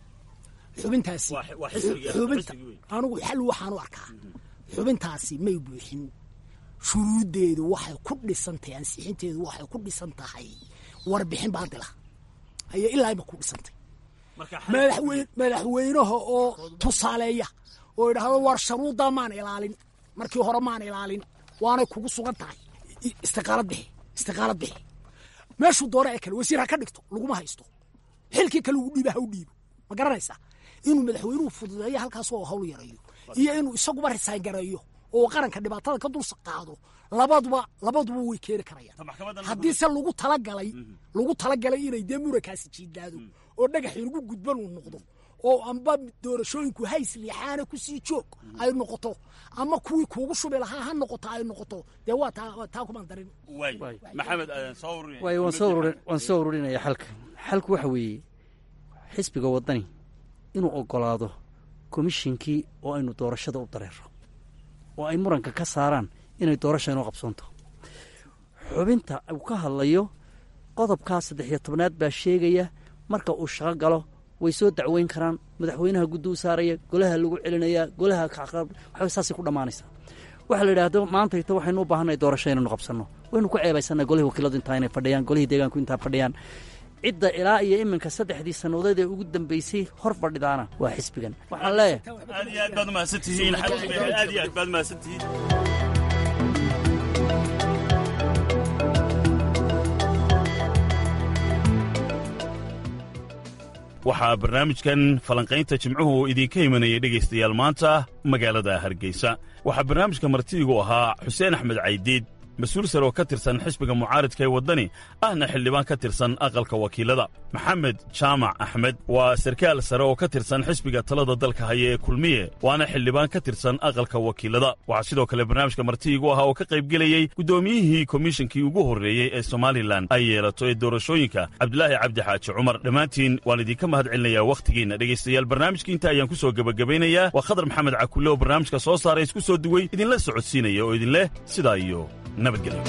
xubintaasi waa xisbiga- xubinta xisbigii wey. anigu xal waxaan u arkaa xubintaasi may buuxin shuruuddeedu waxay ku dhisan tahay ansixinteedu waxay ku dhisan tahay warbixin baadila ayay ilaa ima ku dhisantay madaxweyne madaxweynaha oo tusaaleeya oo idhaahdo war sharuuddaa maan ilaalin markii hore maan ilaalin waanay kugu sugan tahay I- istiqaalad bixi istiqaalad bixi meeshuu doona ee kale wasiir ha ka dhigto laguma haysto xilkii kale uu dhiiba ha u dhiibo ma garanaysaa inuu madaxweynuhu fududeeyo halkaas oo hawl yareeyo iyo inuu isaguba risaan gareeyo oo qaranka dhibaatada ka dul qaado labaduba labaduba way keeni karayaan haddii se lagu talagalay lagu talagalay inay dee murankaasi jiidlaado oo dhagax inagu gudban uu noqdo oo amba doorashooyinku hays liixaana kusii joog ay noqoto ama kuwii kuugu shubi lahaa ha noqoto ay noqoto dee waa taa waa taa kumaan darin maxamed soo ururin waayo waan soo ururin waan soo ururinaya xalka xalku waxa weeye xisbiga waddani inuu oggolaado komishinkii oo aynu doorashada u dareero oo ay muranka ka saaraan inay doorasha inoo qabsoonto xubinta uu ka hadlayo qodobkaa saddex iyo tobnaad baa sheegaya marka uu shaqo galo way soo dacweyn karaan madaxweynaha guddi u saaraya golaha lagu celinayaa golaha kacqab waxba saasay ku dhammaanaysaa waxaa la yidhaahdo maantayta waxaynu u baahannahay doorasho inaynu qabsanno waynu ku ceebaysannahay golihii wakiiladu intaa inay fadhiyaan golihii deegaanku intaa fadhiyaan cidda ilaa iyo iminka saddexdii sannadood ee ugu dambeysay hor fadhidaana waa xisbigan waxaan leeyahay aad iyo aad baad umahadsan tihiin aad iyo aad baad umahadsan tihiin waxaa barnaamijkan falanqaynta jimcuhu idinka imanayay dhegaystayaal maanta magaalada hargeysa waxaa barnaamijka martidigu ahaa xuseen axmed caydiid mas-uul sare oo ka tirsan xisbiga mucaaridka ee waddani ahna xildhibaan ka tirsan aqalka wakiilada maxamed jaamac axmed waa sarkaal sare oo ka tirsan xisbiga talada dalka haya ee kulmiye waana xildhibaan ka tirsan aqalka wakiilada waxaa sidoo kale barnaamijka martidigu ahaa oo ka qaybgelayey guddoomiyihii komishinkii ugu horreeyey ee somalilan ay yeelato ee doorashooyinka cabdilaahi cabdi xaaji cumar dhammaantiin waan idinka mahad celinayaa wakhtigiinna dhegaystayaal barnaamijkii inta ayaan ku soo gebagabaynayaa waa khadar maxamed cakulle oo barnaamijka soo saaray isku soo duwey idinla socodsiinaya oo idinleh sidaa iyo nabadgelyo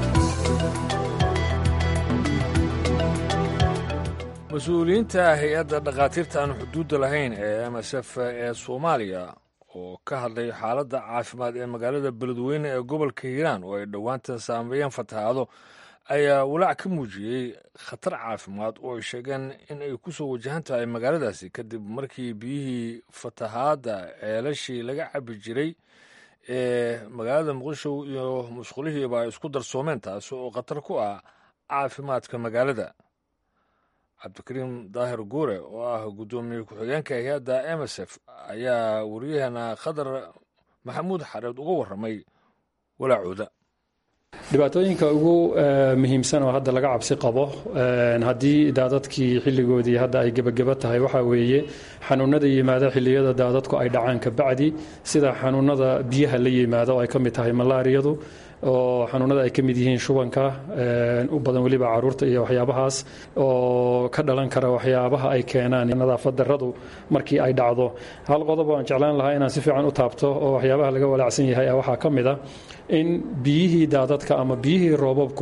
mas-uuliyiinta hay-adda dhakhaatiirta aan xuduudda lahayn ee m s f ee soomaaliya oo ka hadlay xaaladda caafimaad ee magaalada beledweyne ee gobolka hiiraan oo ay dhowaantan saameeyeen fatahaado ayaa walaac ka muujiyey khatar caafimaad oo ay sheegeen in ay ku soo wajahan tahay magaaladaasi kadib markii biyihii fatahaadda ceelashii laga cabi jiray ee magaalada muqdisho iyo musqulihiiba ay isku darsoomeen taasi oo khatar ku ah caafimaadka magaalada cabdikariim daahir guure oo ah guddoomiye ku-xigeenka hay-adda m s f ayaa waryaheena khadar maxamuud xareed uga warramay walaacooda dhibaatooyinka ugu muhiimsan oo hadda laga cabsi qabo haddii daadadkii xilligoodii hadda ay gebageba tahay waxaa weeye xanuunada yimaada xilliyada daadadku ay dhacaan kabacdi sida xanuunada biyaha la yimaada oo ay ka mid tahay malaariyadu oo xanuunada ay ka mid yihiin shubanka u badan weliba caruurta iyo waxyaabahaas oo ka dhalan kara waxyaabaha ay keenaan nadaafad daradu markii ay dhacdo hal qodob aan jeclaan lahaa inaan si fiican u taabto oo waxyaabaha laga walaacsan yahay waxaa ka mid a in biyihii daadadka ama biyihii roobabku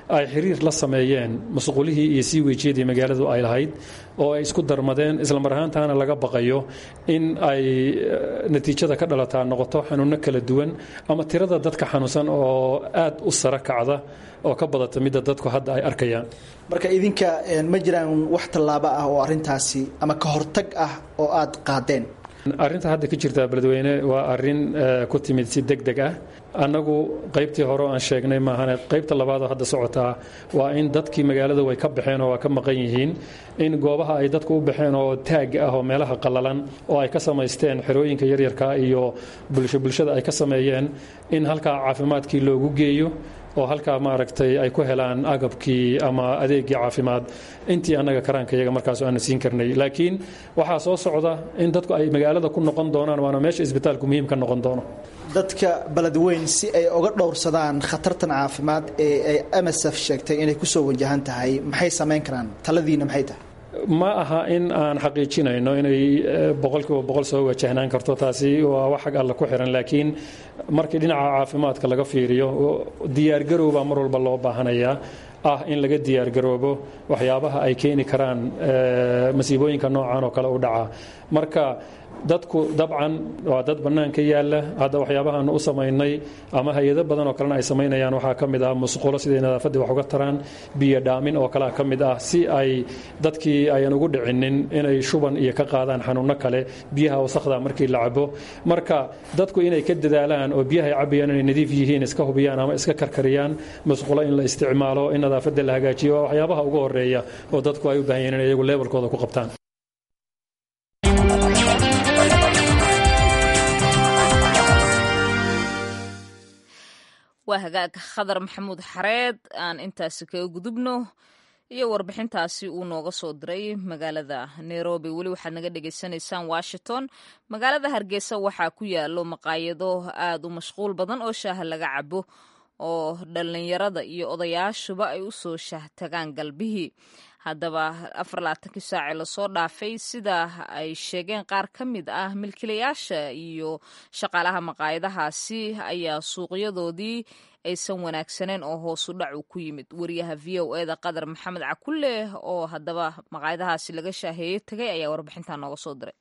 ay xiriir la sameeyeen musqulihii iyo sii wejiyadii magaaladu ay lahayd oo ay isku darmadeen islamar ahaantaana laga baqayo in ay natiijada ka dhalataa noqoto xanuunno kala duwan ama tirada dadka xanuunsan oo aad u sara kacda oo ka badata midda dadku hadda ay arkayaan marka idinka ma jiraan wax tallaabo ah oo arrintaasi ama ka hortag ah oo aad qaadeen arrinta hadda ka jirta beledweyne waa arrin ku timid si deg deg ah annagu qaybtii hore oo aan sheegnay maahane qaybta labaadoo hadda socotaa waa in dadkii magaalada way ka baxeen oo waa ka maqan yihiin in goobaha ay dadku u baxeen oo taag ah oo meelaha qallalan oo ay ka samaysteen xerooyinka yaryarka iyo bulsho bulshada ay ka sameeyeen in halkaa caafimaadkii loogu geeyo oo halkaa maaragtay ay ku helaan agabkii ama adeegii caafimaad intii annaga karaanka iyaga markaas aana siin karnay laakiin waxaa soo socda in dadku ay magaalada ku noqon doonaan waana meesha isbitaalku muhiim ka noqon doono dadka beledweyn si ay oga dhowrsadaan khatartan caafimaad ee ay msf sheegtay inay kusoo wajahan tahay maxay samayn karaan taladiina maxay tahay ma aha in aan xaqiijinayno inay boqolkiiba boqol soo wajahnaan karto taasi waa wax xag alle ku xiran laakiin markii dhinaca caafimaadka laga fiiriyo diyaargarow baa mar walba loo baahanayaa ah in laga diyaargaroobo waxyaabaha ay keeni karaan masiibooyinka noocan oo kale u dhaca marka dadku dabcan waa dad bannaanka yaalla hadda waxyaabahaanu u samaynay ama hay-ado badan oo kalena ay samaynayaan waxaa ka mid ah musqulo siday nadaafaddii wax uga taraan biyo dhaamin oo kalea ka mid ah si ay dadkii ayan ugu dhicinin inay shuban iyo ka qaadaan xanuunno kale biyaha wasakhda markii la cabo marka dadku inay ka dadaalaan oo biyaha ay cabayaan inay nadiif yihiin iska hubiyaan ama iska karkariyaan musqulo in la isticmaalo in nadaafadda la hagaajiyo waa waxyaabaha ugu horeeya oo dadku ay u baahan yihin inay iyagu leebelkooda ku qabtaan waa hagaag khadar maxamuud xareed aan intaasi kaga gudubno iyo warbixintaasi uu nooga soo diray magaalada nairobi weli waxaad naga dhagaysanaysaan washington magaalada hargeysa waxaa ku yaalo maqaayado aad u mashquul badan oo shaaha laga cabo oo dhallinyarada iyo odayaashuba ay u soo shaahtagaan galbihii haddaba afar labaatankii saace lasoo dhaafay sida ay sheegeen qaar ka mid ah milkiilayaasha iyo shaqaalaha maqaayadahaasi ayaa suuqyadoodii aysan wanaagsaneen oo hoosu dhacu ku yimid wariyaha v o eda qadar maxamed cakulle oo haddaba maqaayadahaasi laga shaaheeyey tagay ayaa warbixintaa nooga soo diray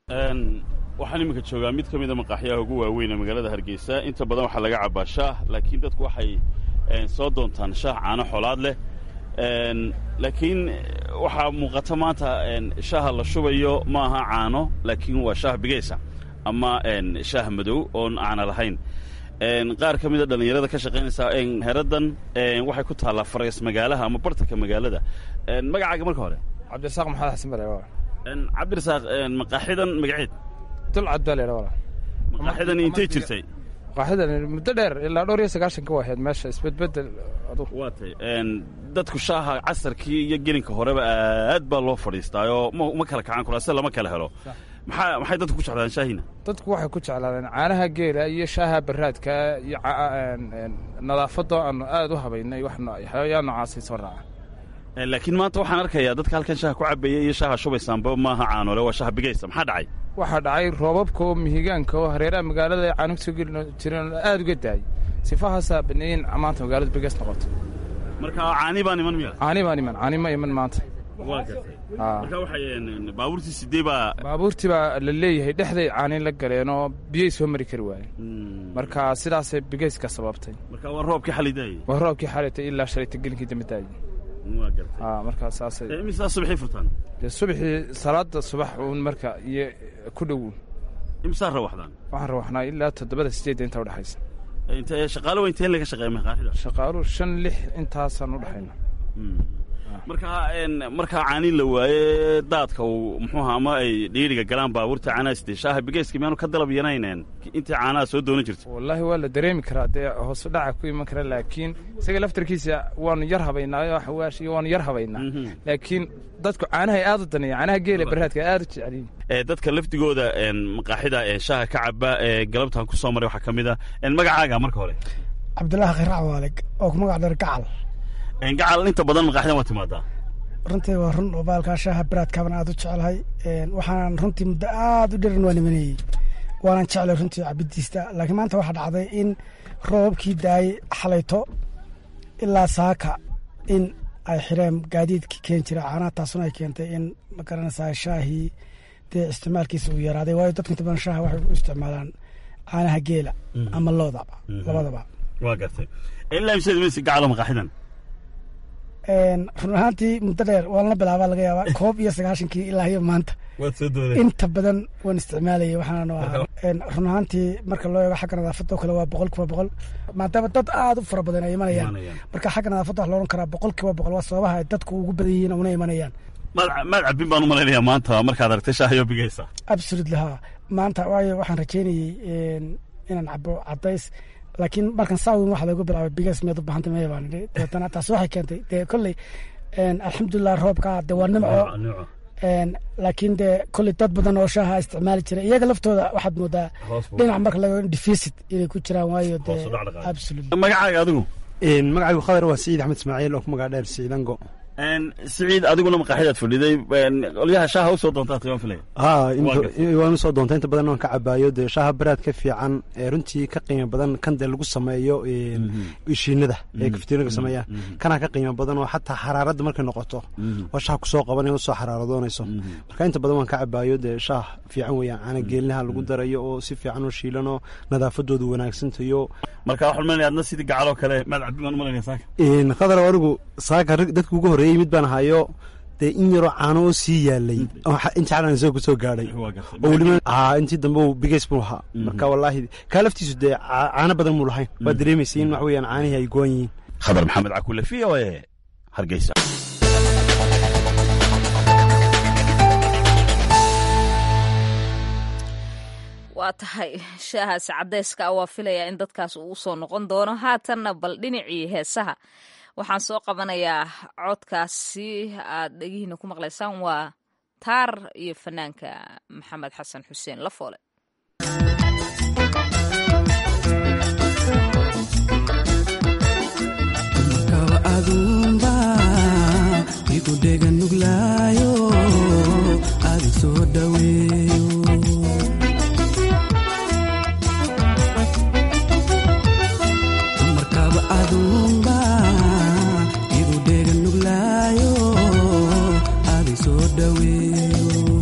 waxaan iminka joogaa mid ka mida maqaaxyaha ugu waaweyn ee magaalada hargeysa inta badan waxaa laga cabaa shaah laakiin dadku waxay soo doontaan shaah caano xolaad leh laakiin waxaa muuqata maanta shaaha la shubayo ma aha caano laakiin waa shaah bigaysa ama shaah madow oon caana lahayn qaar ka mida dhallinyarada ka shaqaynaysa heradan waxay ku taallaa farays magaalaha ama bartanka magaalada magacaaga marka hore cabdirasaaq maxamed xasan bare cabdirasaaq maqaaxidan magaceed dulcad baa leedha walaal maqaaxidan intay jirtay maqaaxidan muddo dheer ilaa dhowr iyo sagaashanka waa ahayd meesha isbedbedel adugu waa tay dadku shaaha casarkii iyo gelinka horeba aad baa loo fadhiistaayoo ma kala kacaan kuraase lama kala helo maxaa maxay dadku ku jeclaadeen shaahiina dadku waxay ku jeclaadeen caanaha geela iyo shaaha baraadka iyo nadaafadoo aanu aad u habaynay waxyaa noocaasay soo raaca laakiin maanta waxaan arkayaa dadka halkan shaaha ku cabaya iyo shaaha shubaysaanba maaha caanole waa shaah bigaysa maxaa dhacay waxaa dhacay roobabka oo mihigaanka oo hareeraha magaalada ay caanug soo geli jireen aad uga daayay sifahaasaa baneeyin maanta magaaladu bigays noqoto marka caani baan iman miya caani baan iman caani ma iman maanta waa gartay marka waxay baabuurtii sidee baa baabuurtii baa la leeyahay dhexday caani la galeen oo biyay soo mari kari waayeen marka sidaasay bigayska sababtay marka waa roobkii xalay daayey waa roobkii xalaytay ilaa shalayta gelinkii dambe daayey waa gartay markaa saasay imisaa subaxii furtaan dee subaxii salaada subax uun marka iyo ku dhowown imisaa rawaxdaan waxaan rawaxnaa ilaa toddobada sideedda inta udhexaysa inte shaqaalo waa inteen laga shaqeeya maqaaxida shaqaaluhu shan lix intaasaan u dhexayna markaa markaa caani la waaye daadka uu muxuuha ama ay dhiiriga galaan baabuurta caanaasde shaaha bigayska miyaanu ka dalab yanayneen intii caanaha soo doonan jirta wallaahi waa la dareemi karaa dee hoosu dhaca ku iman kara laakiin isaga laftarkiisa waanu yar habaynaa xawaash iyo waanu yar habaynaa laakiin dadku caanahay aad u daneeya caanaha geela baraadka aad u jecelyiin dadka lafdigooda maqaaxida shaaha ka caba ee galabtan ku soo maray waxaa ka mid a magacaaga marka hore cabdulaahi khirac waalig oo ku magac dheer gacal gacal inta badan maqaaxidan waa timaadaa runtii waa run oo baalkaa shaaha baraadkaaban aad u jecelahay waxaan runtii muddo aad u dheran waa nimaneeyey waanan jeclay runtii cabidiista laakiin maanta waxaa dhacday in roobabkii daayey xalayto ilaa saaka in ay xireen gaadiidkii keeni jira caanaha taasuna ay keentay in magaranaysaa shaahii dee isticmaalkiisa uu yaraaday waayo dadka inta badan shaaha waxay u isticmaalaan caanaha geela ama loodaba labadaba waa gartay ilaa imseed maysi gacalo maqaaxidan run ahaantii muddo dheer waan la bilaabaa laga yaabaa koob iyo sagaashankii ilaa iyo maanta waad soo dooday inta badan waan isticmaalayay waxaana ahaa run ahaantii marka loo eego xagga nadaafadda oo kale waa boqol kiiba boqol maadaama dad aad u fara badan ay imanayaan marka xagga nadaafadda wax loohan karaa boqol kiiba boqol waa sababaha ay dadku ugu badan yihiin una imanayaan maad maad cabin baan u malaynayaa maanta markaad aragtay shaahayo bigaysa absolutely ha maanta waayo waxaan rajeynayey inaan cabo cadays laakiin markan saawin waxa lagu bilaabay bigas miyaad u baahantay maya baan idhi dabeetana taasi waxay keentay dee kolley alxamdulilah roobka dee waa nimco laakiin dee kolley dad badan oo shaaha isticmaali jira iyaga laftooda waxaad moodaa dhinac marka laga deficit inay ku jiraan waayo dee absolutely magacaaga adigu magacaygu khadar waa siciid axmed ismaaciil oo ku magac dheer siciidango siciid adiguna maqaaxidaad fadhiday qolyaha shaaha usoo doontaa tayaan filaya ha waan usoo doonta inta badan waan ka cabaayo dee shaaha baraad ka fiican ee runtii ka qiimo badan kan dee lagu sameeyo ishiinada ee kaftiinaga sameeya kanaa ka qiimo badan oo xataa xaraaradda markay noqoto oo shaah kusoo qabanay usoo xaraaradoonayso marka inta badan waan ka cabaayo dee shaah fiican weeyaan caana geelinaha lagu darayo oo si fiican oo shiilan oo nadaafadoodu wanaagsantayo marka waxaan malanaya adna sidii gacaloo kale maad cabin baan u malanaya saaka khadar anigu saaka dadka ugu horreeyey mid baan ahayo dee in yaroo caano oo sii yaalay inta calan isagoo kusoo gaadhay oo weliba intii dambe uu bigays buu ahaa marka wallaahi kaa laftiisu dee caano badan muu lahayn waa dareemaysay in wax weeyaan caanihii ay gowan yihiin khadar maxamed cakule v o e hargeysa waa tahay shaahaasi cadayska ah waa filayaa in dadkaas uu usoo noqon doono haatanna bal dhinacii heesaha waxaan soo qabanayaa codkaasi aad dhegihiina ku maqlaysaan waa taar iyo fanaanka maxamed xasan xuseen lafoole markaba adunba igu dhega nuglaayo adi soo dhaweeyo markaba adunba igu dhega nuglaayo adi soo dhaweeyo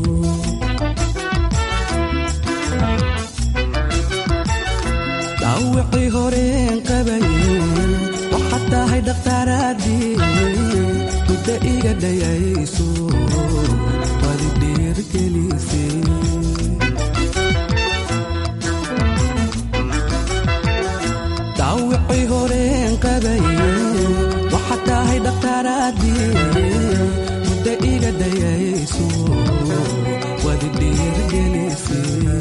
dhaawacii horeen qabaye waxaad tahay dhakhtaaraadii muddo iga dhayayso wadi dhiirgelisay dhaawacii horeen qabaye waxaad tahay dhakhtaaraadii muddo iga dhayayso wadi dhiirgelisay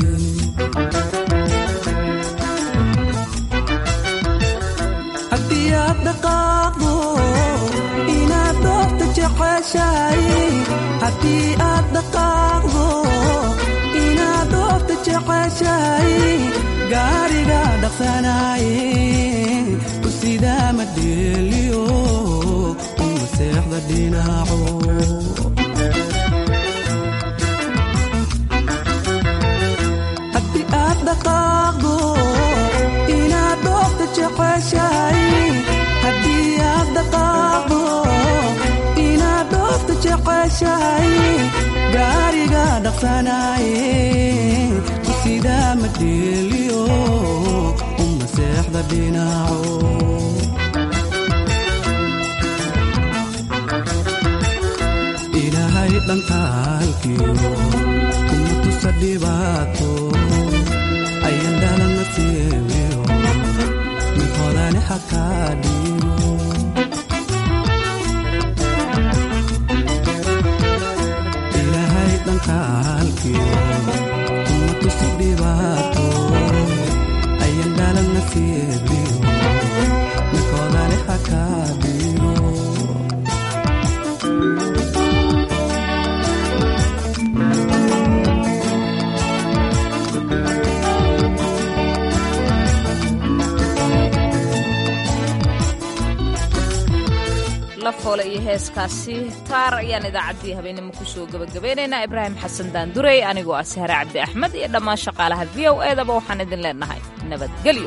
haddii aad dhaqaaqdo inaad doorta jeceshahay haddii aad dhaqaaqdo inaad doorta jeceshahay gaariga dhaqsanaye u sidaa madheeliyo uma seexda dhinaco haddii aad dhaqaaqdo inaad doorta jeceshahay haddii aad dhaqaaqdo inaad doorta jeceshahay gaariga dhaqsanaye ku sidaa madheeliyo uma seexda dhinaco ilaahay dhankaalkiyo kuma tusa dhibaato ayan dhalana siibiyo mid hodane hakaa dhiibo ilaahay dhankaalkiyo kuma tusa dhibaato ayan dhalana siibiyo mid hodane hakaa dhiibo lafoole iyo heeskaasi taar ayaan idaacaddii habeenimo kusoo gebagabeynaynaa ibraahim xasan daandurey anigoo ah sahre cabdi axmed iyo dhammaan shaqaalaha v o edaba waxaan idin leenahay nabadgelyo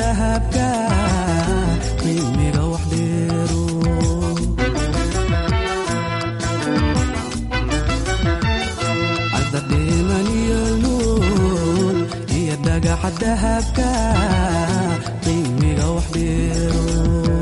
dahabka qiimiga wax dheero adadhiman iyo luul iyo dhagaxa dahabka qiimiga wax dheero